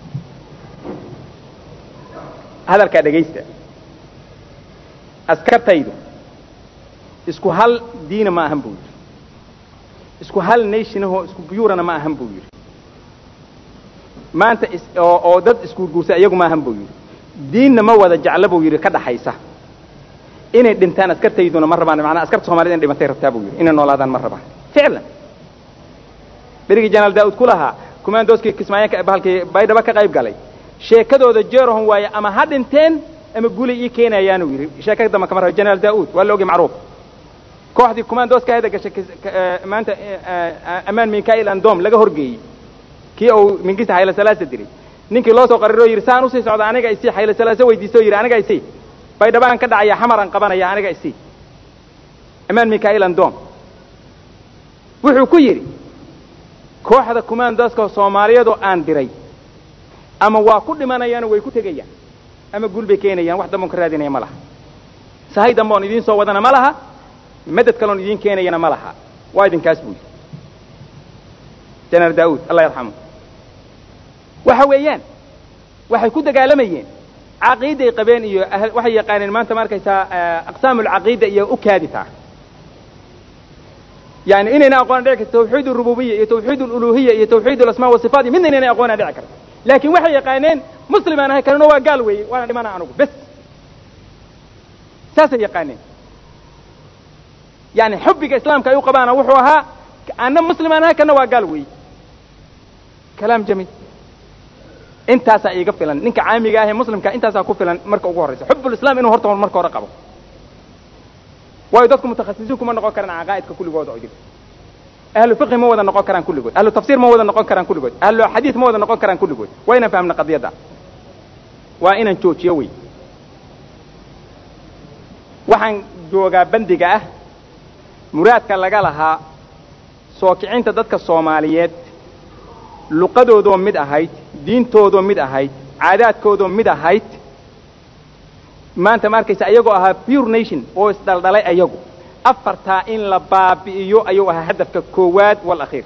hadalkaa dhegaysta askartaydu isku hal diina ma ahan buu yidhi isku hal nationahoo isku buyurana ma ahan buu yidhi maanta oo oo dad isguurguursa iyagu ma ahan buu yidhi diinna ma wada jecla buu yidhi ka dhaxaysa inay dhintaan askartayduna ma rabaan maanaa askarta somalida in dhimantay rabtaa buu yidhi inay noolaadaan ma rabaan ficlan berigii janaal daa'uud ku lahaa kumaandooskii kismaayo bahalkii baydhabo ka qayb galay sheekadooda jeerahon waaye ama ha dhinteen ama gulay ii keenayaanuu yidhi sheeka dambe kama raba janaal daa'uud waa la ogi macruuf kooxdii kumaandooska heda gashay maanta amaan mikail andom laga horgeeyey kii uu mingista xayla salaasa diray ninkii loo soo qariroo yidhi saan usii socda aniga isii xayla salaasa weydiisto yidhi aniga isii baydhabaan ka dhacaya xamaran qabanaya aniga isii amaan mikhail andom wuxuu ku yidhi kooxda kumaandaska soomaaliyadoo aan diray ama waa ku dhimanayaano way ku tegayaan ama guul bay keenayaan wax damboon ka raadinaya ma laha sahay dambe oon idiin soo wadana ma laha madad kaleon idiin keenayana ma laha waa idinkaas buu yidhi jeneral daa'uud allah yarxamu waxa weeyaan waxay ku dagaalamayeen caqiiday qabeen iyo waxay yaqaaneen maanta ma arkaysaa aqsaam alcaqiida iyo u kaaditaa yani inayna aqoona dhici karto tawxiid arububiya iyo tawxiid aluluhiya iyo tawxiid alasmaa wasifaat iyo midna inayna aqoona dhici karto laakiin waxay yaqaaneen muslim aan ahay kanuna waa gaal weeye waana dhimana anugu bes saasay yaqaaneen yani xubbiga islaamka ay u qabaana wuxuu ahaa anna muslim aan ahay kana waa gaal weeye kalaam jamiil intaasaa iiga filan ninka caamiga ahee muslimka intaasaa ku filan marka ugu horraysa xubulislam inuu horta marka hore qabo waayo dadku mutakhasisiin kuma noqon karaan caqaa'idka kulligood oo idin ahlu fiqhi ma wada noqon karaan kulligood ahlu tafsiir ma wada noqon karaan kulligood ahlu xadiid ma wada noqon karaan kulligood waa inaan fahamna qadiyadda waa inaan joojiyo wey waxaan joogaa bandiga ah muraadka laga lahaa soo kicinta dadka soomaaliyeed luqadoodoo mid ahayd diintoodoo mid ahayd caadaadkoodoo mid ahayd maanta ma arkaysa ayagoo ahaa pure nation oo isdhaldhalay ayagu afartaa in la baabi'iyo ayuu ahaa hadafka koowaad walakhiir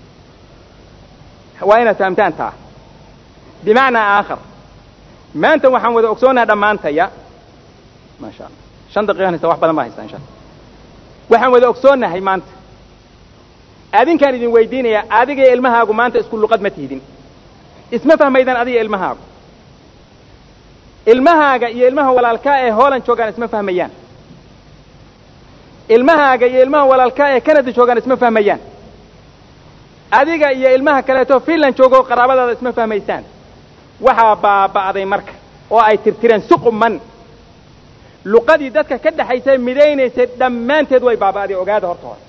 waa inaad fahamtaan taa bimacnaa aakhar maanta waxaan wada ogsoonaha dhammaantaya maasha allah shan daqiiqan haysta wax badan baa haysta insha alla waxaan wada ogsoonahay maanta adinkaan idin weydiinaya adiga iyo ilmahaagu maanta isku luqad ma tihdin isma fahmaydaan adiga ilmahaagu ilmahaaga iyo ilmaha walaalkaa ee hooland joogaan isma fahmayaan ilmahaaga iyo ilmaha walaalkaa ee canada joogaan isma fahmayaan adiga iyo ilmaha kaleeto finland joogoo qaraabadaada isma fahmaysaan waxaa baaba'day marka oo ay tirtireen si quman luqadii dadka ka dhexaysay midaynaysay dhammaanteed way baaba'day ogaada horta hore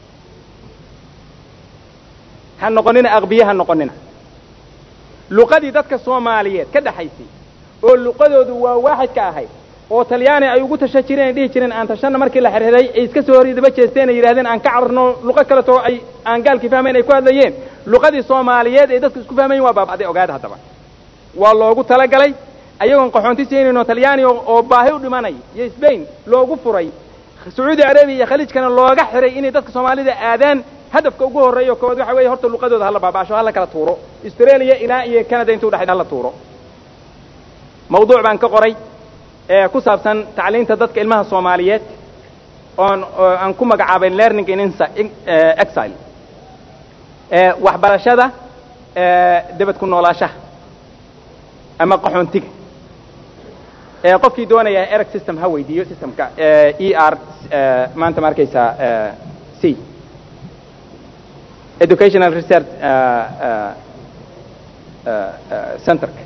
ha noqonina aqbiye ha noqonina luqadii dadka soomaaliyeed ka dhexaysay oo luqadoodu waa waaxid ka ahayd oo talyaani ay ugu tashan jireen ay dhihi jireen aan tashanna markii la xirxiray ay iska soo horridaba jeesteen ay yidhahdeen aan ka cararno luqo kaleto ay aan gaalkii fahmayn ay ku hadlayeen luqadii soomaaliyeed ee dadku isku fahmayen waa baaba'day ogaada haddaba waa loogu talagalay ayagoon qaxoonti siinayno talyaani oo baahi u dhimanay iyo sbain loogu furay sacuudi arabiya iyo khaliijkana looga xiray inay dadka soomaalida aadaan hadafka ugu horreeyo koowaad waxa weeye horta luqadooda hala baaba'asho hala kala tuuro australia ilaa iyo canada intuu dhexay hala tuuro mawduuc baan ka qoray ee ku saabsan tacliinta dadka ilmaha soomaaliyeed oon aan ku magacaabay learning in exile waxbarashada debad ku noolaashaha ama qaxoontiga qofkii doonaya ereg system ha weydiiyo systemka e r maanta ma arkaysaa c educational research centerka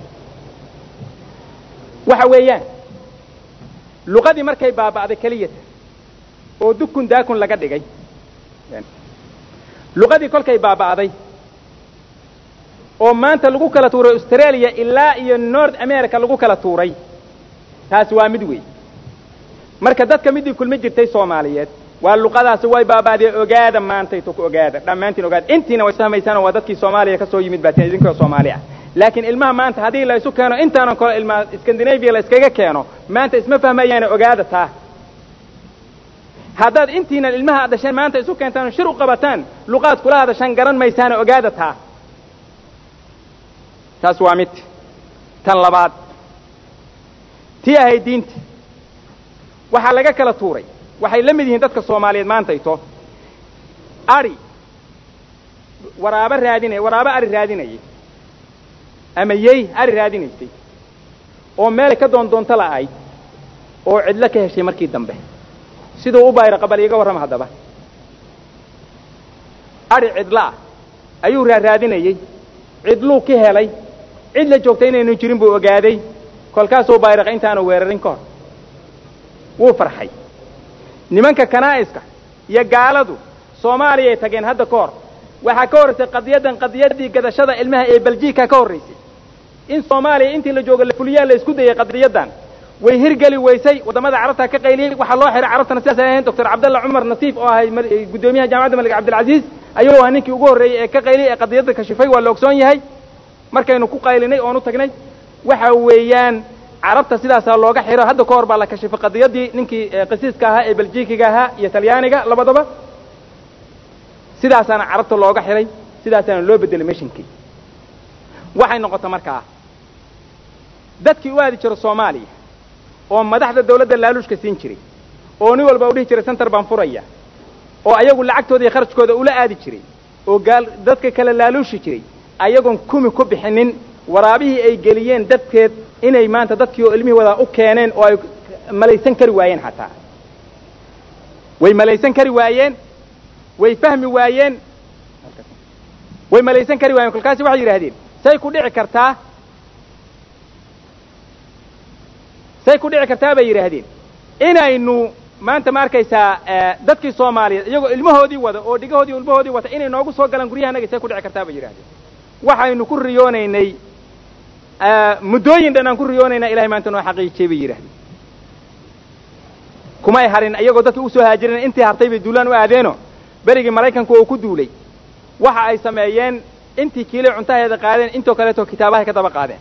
waxa weeyaan luqadii markay baaba'day keliyata oo dukun daakun laga dhigay luqadii kolkay baaba'day oo maanta lagu kala tuuray australia ilaa iyo north america lagu kala tuuray taasi waa mid wey marka dadka midii kulmi jirtay soomaaliyeed waa luqadaasi way baaba'dee ogaada maantayto ku ogaada dhammaantiin ogaada intiina way isfahmaysaanoo waa dadkii soomaaliya ka soo yimid baatiin idinkoo soomaali ah laakiin ilmaha maanta haddii la isu keeno intaanan kole ilmaha scandinavia la iskaga keeno maanta isma fahmayaane ogaada taa haddaad intiinan ilmaha ad dhasheen maanta isu keentaan shir u qabataan luqaad kula hadashaan garan maysaane ogaada taa taas waa mid tan labaad tii ahayd diinta waxaa laga kala tuuray waxay la mid yihiin dadka soomaaliyeed maantayto ari waraabo raadinay waraabo ari raadinayay ama yey ari raadinaysay oo meelay ka doon doonto la'ayd oo cidlo ka heshay markii dambe siduu u bayro qabal iiga warrama haddaba ari cidlaah ayuu raaraadinayey cidluu ka helay cid la joogta inaynu jirin buu ogaaday kolkaasuu bayraqa intaanu weerarin ka hor wuu farxay nimanka kanaa'iska iyo gaaladu soomaaliyay tageen hadda ka hor waxaa ka horraysay qadiyaddan qadiyaddii gadashada ilmaha ee beljiika ka horraysay in soomaaliya intii la jooga la fuliyaa la isku dayay qadiyaddan way hirgeli weysay waddamada carabtaa ka qayliyey waxaa loo xiray carabtana sidaas ay ahayn doctor cabdalla cumar nasiif oo ahay guddoomiyaha jaamacadda malik cabdilcaziiz ayuu ahaa ninkii ugu horreeyey ee ka qayliyey ee qadiyadda kashifay waa la ogsoon yahay markaynu ku qaylinay oon u tagnay waxa weeyaan carabta sidaasaa looga xiro hadda ka hor baa la kashifay qadiyaddii ninkii qasiiska ahaa ee beljikiga ahaa iyo talyaaniga labadaba sidaasaana carabta looga xiray sidaasaana loo bedelay meshinkii waxay noqota markaa dadkii u aadi jiro soomaaliya oo madaxda dawladda laaluushka siin jiray oo nin walba u dhihi jiray center baan furaya oo ayagu lacagtooda iyo kharajkooda ula aadi jiray oo gaal dadka kale laaluushi jiray ayagoon kumi ku bixinin waraabihii ay geliyeen dadkeed inay maanta dadkii oo ilmihii wadaa u keeneen oo ay malaysan kari waayeen xataa way malaysan kari waayeen way fahmi waayeen way malaysan kari waayeen kolkaasi waxay yidhahdeen say ku dhici kartaa say ku dhici kartaa bay yidhaahdeen inaynu maanta ma arkaysaa dadkii soomaaliyeed iyagoo ilmahoodii wada oo dhigahoodii o ilmahoodii wata inay noogu soo galaan guryahanaga say ku dhici kartaa bay yidhahdeen waxaynu ku riyoonaynay muddooyin dhan aan ku riyoonaynaa ilahay maanta noo xaqiijiyey bay yidhahdeen kumay harin iyagoo dadkii usoo haajireen intii hartay bay duulaan u aadeeno berigii maraykanku oo ku duulay waxa ay sameeyeen intii kiilay cuntaheeda qaadeen intoo kaleeto kitaabahay ka daba qaadeen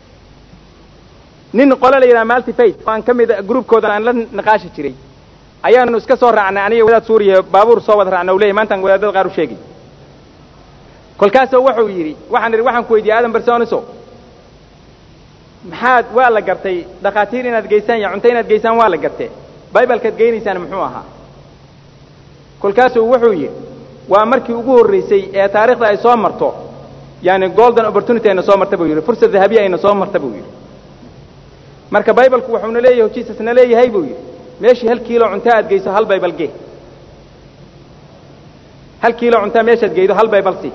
nin qole la yidhaha maltiface aan ka mida groupkoodan aan la naqaashi jiray ayaanu iska soo raacnay aniga wadaad suuriya baabuur soo wada raacna u leyahy maantaan wadaadada qaar u sheegay kolkaasoo wuxuu yidhi waxaan idhi waxaan ku weydiiyey aadan bersoniso maxaad waa la gartay dhakhaatiir inaad geysaan iyo cunto inaad geysaan waa la gartee bibalkaad geynaysaan muxuu ahaa kolkaasuu wuxuu yidhi waa markii ugu horraysay ee taarikhda ay soo marto yani golden opportunity ayna soo marta buu yidhi fursad dahabiya ayna soo marta buu yidhi marka bibalku wuxuuna leeyahay jisusna leeyahay buu yidhi meeshii hal kiilo cunta aad geyso hal baybal gee hal kiilo cuntaa meeshaad geydo hal baybal si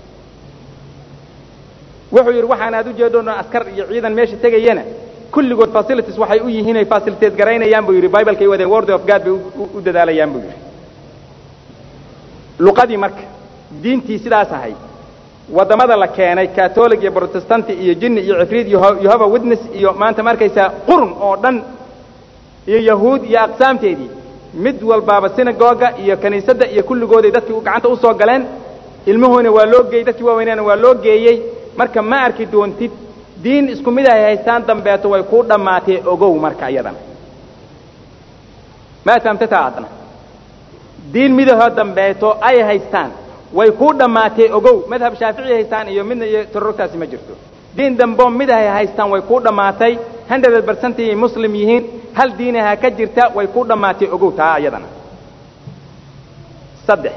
wuxuu yidhi waxaan aad u jeedhoon askar iyo ciidan meesha tegayana kulligood facilities waxay u yihiin ay facilitates garaynayaan buu yidhi bibalkay wadeen word of god bay u dadaalayaan buu yidhi luqadii marka diintii sidaas ahay waddamada la keenay catolic iyo protestanti iyo jinni iyo cifriid iyo yohova witness iyo maanta ma arkaysaa qurun oo dhan iyo yahuud iyo aqsaamteedii mid walbaaba sinagoga iyo kiniisadda iyo kulligooday dadkii gacanta usoo galeen ilmahoona waa loo geeyey dadkii waaweynaana waa loo geeyey marka ma arki doontid diin isku mid ahay haystaan dambeeto way kuu dhammaatee ogow marka iyadana ma fahamtataa adna diin midahoo dambeeto ay haystaan way kuu dhammaatee ogow madhab shaafici haystaan iyo midna iyo tororogtaasi ma jirto diin damboo mid ahay haystaan way kuu dhammaatay hundred percent ay muslim yihiin hal diinaha ka jirta way kuu dhammaatee ogow taa iyadana saddex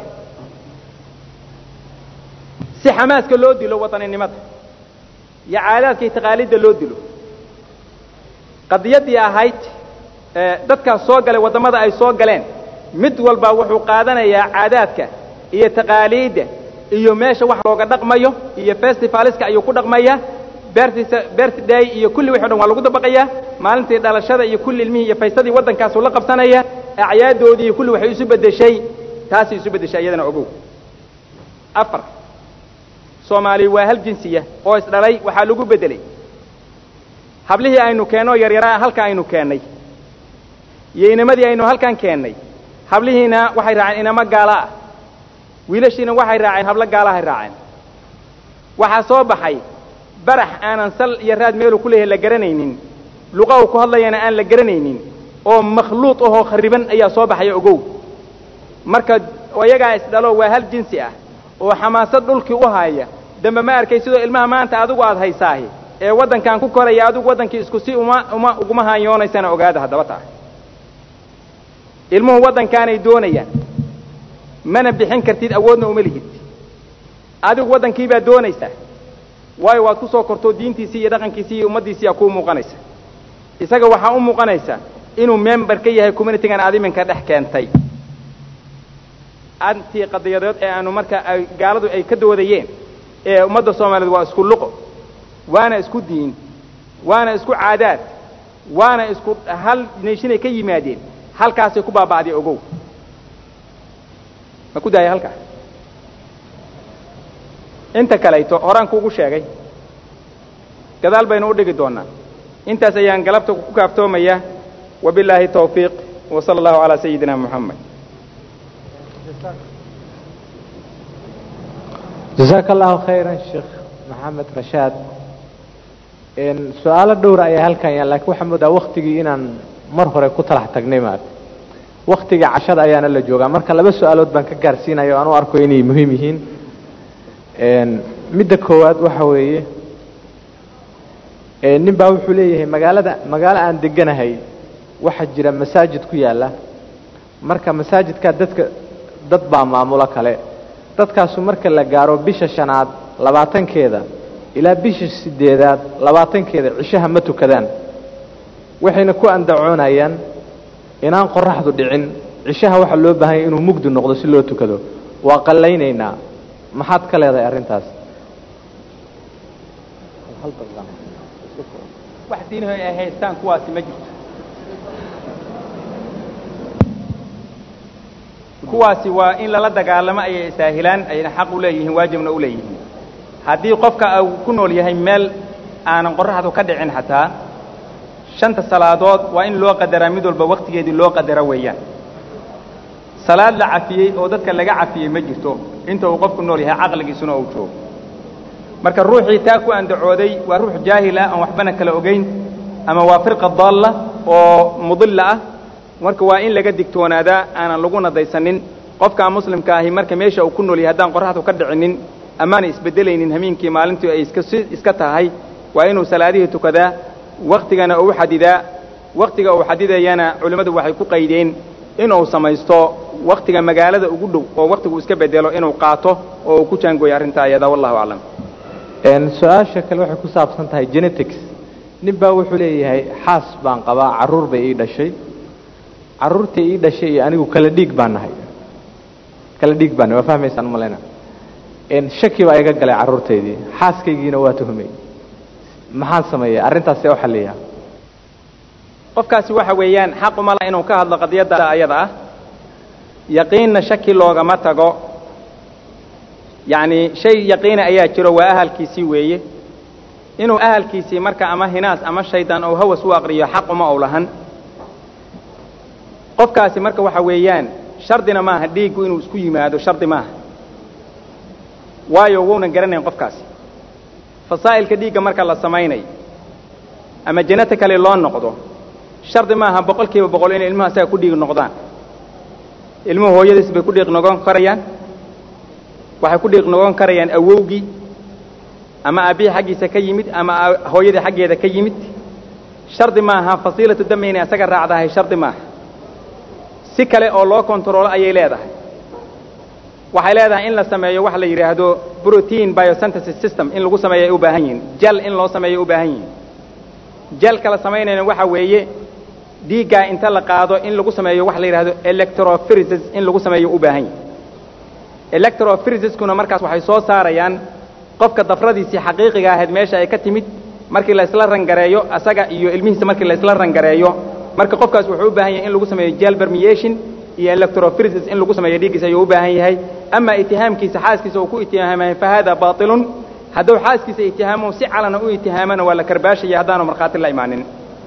si xamaaska loo dilo wadaninimada iyo caadaadka iyo taqaaliidda loo dilo qadiyaddii ahayd dadkaas soo galay waddamada ay soo galeen mid walba wuxuu qaadanayaa caadaadka iyo taqaaliidda iyo meesha wax looga dhaqmayo iyo festivaliska ayuu ku dhaqmayaa bertisa birthday iyo kulli wixi o dhan waa lagu dabaqayaa maalintii dhalashada iyo kulli ilmihii iyo faysadii waddankaasuu la qabsanaya acyaaddoodii iyo kulli waxay isu beddeshay taasay isu beddeshay iyadana ogow afar soomaaliya waa hal jinsiya oo isdhalay waxaa lagu beddelay hablihii aynu keennoo yaryaraa halka aynu keennay iyo inamadii aynu halkan keennay hablihiina waxay raaceen inamo gaala ah wiilashiina waxay raaceen hablo gaalahay raaceen waxaa soo baxay barax aanan sal iyo raad meelu ku leeyahay la garanaynin luqa uu ku hadlayana aan la garanaynin oo makhluuq ahoo khariban ayaa soo baxaya ogow marka iyagaa isdhalo waa hal jinsi ah oo xamaasad dhulkii u haaya dambe ma arkay sidoo ilmaha maanta adigu aad haysaahi ee waddankan ku koraya adigu waddankii isku si uma uma uguma haanyoonaysana ogaada haddaba taa ilmuhu waddankaanay doonayaan mana bixin kartid awoodna uma lihid adigu waddankii baad doonaysaa waayo waad ku soo kortoo diintiisii iyo dhaqankiisii iyo ummaddiisiiyaa kuu muuqanaysa isaga waxaa u muuqanaysa inuu member ka yahay communitygan aad iminka dhex keentay antii qadiyadeed ee aanu marka ay gaaladu ay ka doodayeen ee ummadda soomaaliyeed waa isku luqo waana isku diin waana isku caadaad waana isku hal neeshinay ka yimaadeen halkaasay ku baaba'day ogow ma ku daaya halkaa inta kalayto horaan kuugu sheegay gadaal baynu u dhigi doonnaa intaas ayaan galabta ku kaaftoomaya wabilaahi towfiiq wa sala allahu calaa sayidina moxamed jasaaka allahu khayran sheekh maxamed rashaad su-aalo dhowra ayaa halkan yaal lakiin waxaa moodaa waktigii inaan mar hore ku talax tagnay maarata waktiga cashada ayaana la joogaa marka laba su-aalood baan ka gaarsiinaya o aan u arko inay muhiim yihiin midda koowaad waxa weeye nin baa wuxuu leeyahay magaalada magaalo aan deganahay waxaa jira masaajid ku yaalla marka masaajidkaa dadka dad baa maamulo kale dadkaasu marka la gaaro bisha shanaad labaatankeeda ilaa bisha sideedaad labaatankeeda cishaha ma tukadaan waxayna ku andacoonayaan inaan qoraxdu dhicin cishaha waxaa loo baahanya inuu mugdi noqdo si loo tukado waa qallaynaynaa maxaad ka leedahay arrintaas wax diinaho ay haystaan kuwaasi ma jirto kuwaasi waa in lala dagaalamo ayay isaahilaan ayna xaq u leeyihiin waajibna u leeyihiin haddii qofka uu ku nool yahay meel aanan qoraxdu ka dhicin xataa shanta salaadood waa in loo qadaraa mid walba waktigeedii loo qadara weeyaan salaad la cafiyey oo dadka laga cafiyey ma jirto inta uu qofku nool yahay caqligiisuna uu joogo marka ruuxii taa ku andacooday waa ruux jaahila aan waxbana kala ogeyn ama waa firqa daalla oo mudilla ah marka waa in laga digtoonaadaa aanan lagu nadaysanin qofkaa muslimka ahi marka meesha uu ku nool yahay haddaan qoraxdu ka dhicinin amaana isbeddelaynin hameenkii maalintii ay iska iska tahay waa inuu salaadihii tukadaa waktigana uu xadidaa waktiga uu xadidayana culimmadu waxay ku qaydeen inuu samaysto waktiga magaalada ugu dhow oo waktigu iska bedelo inuu qaato oo uu ku jaangooyo arrintaa ayada wallahu aclam su-aasha kale waxay ku saabsan tahay genetics nin baa wuxuu leeyahay xaas baan qabaa carruur bay ii dhashay carruurtii ii dhashay iyo anigu kala dhiig baan nahay kala dhiig baan nahay waa fahmaysaan malayna shaki baa iga galay carruurtaydii xaaskaygiina waa tuhmay maxaan sameeya arrintaas see u xalliyaa qofkaasi waxa weeyaan xaquma laha inuu ka hadlo qadiyadda ayada ah yaqiinna shaki loogama tago yacni shay yaqiina ayaa jiro waa ahalkiisii weeye inuu ahalkiisii marka ama hinaas ama shaydaan ou hawas u aqriyo xaquma ou lahan qofkaasi marka waxa weeyaan shardina maaha dhiiggu inuu isku yimaado shardi maaha waayo wounan garanayn qofkaasi fasaa'ilka dhiigga marka la samaynayo ama janata kale loo noqdo shardi maaha boqol kiiba boqol inay ilmuhu asaga ku dhiig noqdaan ilmuhu hooyadiis bay ku dhiiq noqon karayaan waxay ku dhiiq noqon karayaan awowgii ama aabbihii xaggiisa ka yimid ama hooyadii xaggeeda ka yimid shardi maaha fasiilatu dami inay asaga raacdahay shardi maaha si kale oo loo kontaroolo ayay leedahay waxay leedahay in la sameeyo waxa la yidhaahdo protein biosynthesis system in lagu sameeyo ay u baahan yihiin jal in loo sameeyo ay u baahan yihiin jalka la samaynayna waxa weeye dhiiggaa inta la qaado in lagu sameeyo waxa la yidhahdo electrophyresis in lagu sameeyo u baahan yihin electrophyresis-kuna markaas waxay soo saarayaan qofka dafradiisii xaqiiqiga ahayd meesha ay ka timid markii la isla rangareeyo asaga iyo ilmihiisa markii la isla rangareeyo marka qofkaas wuxuu u baahan yahay in lagu sameeyo gel permeation iyo electrophyresis in lagu sameeyo dhiiggiisa ayuu u baahan yahay ama itihaamkiisa xaaskiisa uu ku itihaamay fa hada baatilun hadduu xaaskiisa itihaamo si calana u itihaamana waa la karbaashaya haddaanu markhaati la imaanin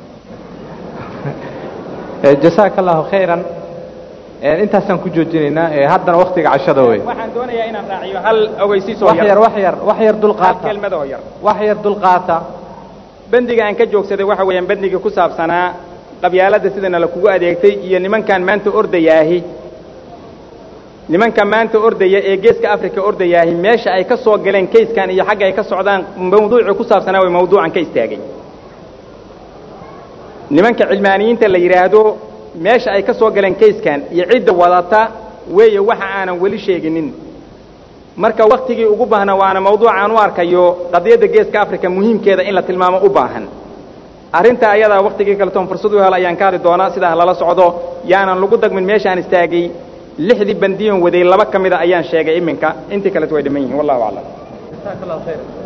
jasaaka allahu khayran intaasaan ku joojinaynaa haddana waktiga cashada wey waxaan doonayaa inaan raaciyo hal ogeysiisoo wax yar wax yar wax yar hal dulqaata kelmad oo yar wax yar dulqaata bendiga aan ka joogsaday waxa weeyaan bendigii ku saabsanaa qabyaaladda sidana la kugu adeegtay iyo nimankan maanta ordayaahi nimanka maanta ordaya ee geeska africa ordayaahi meesha ay ka soo galeen kayskan iyo xagga ay ka socdaan mawduucii ku saabsanaa way mawduucan ka istaagay nimanka cilmaaniyiinta la yidhaahdo meesha ay ka soo galeen kayskan iyo cidda wadata weeye waxa aanan weli sheeginin marka waktigii ugu baahna waana mawduucaan u arkayo qadiyadda geeska africa muhiimkeeda in la tilmaamo u baahan arrinta ayadaa waktigii kaletoon fursad u hel ayaan ka hadli doonaa sidaa lala socdo yaanan lagu dagmin meeshaan istaagay lixdii bandiyon waday laba ka mida ayaan sheegay iminka intii kaleto way dhiman yihiin wallahu aclam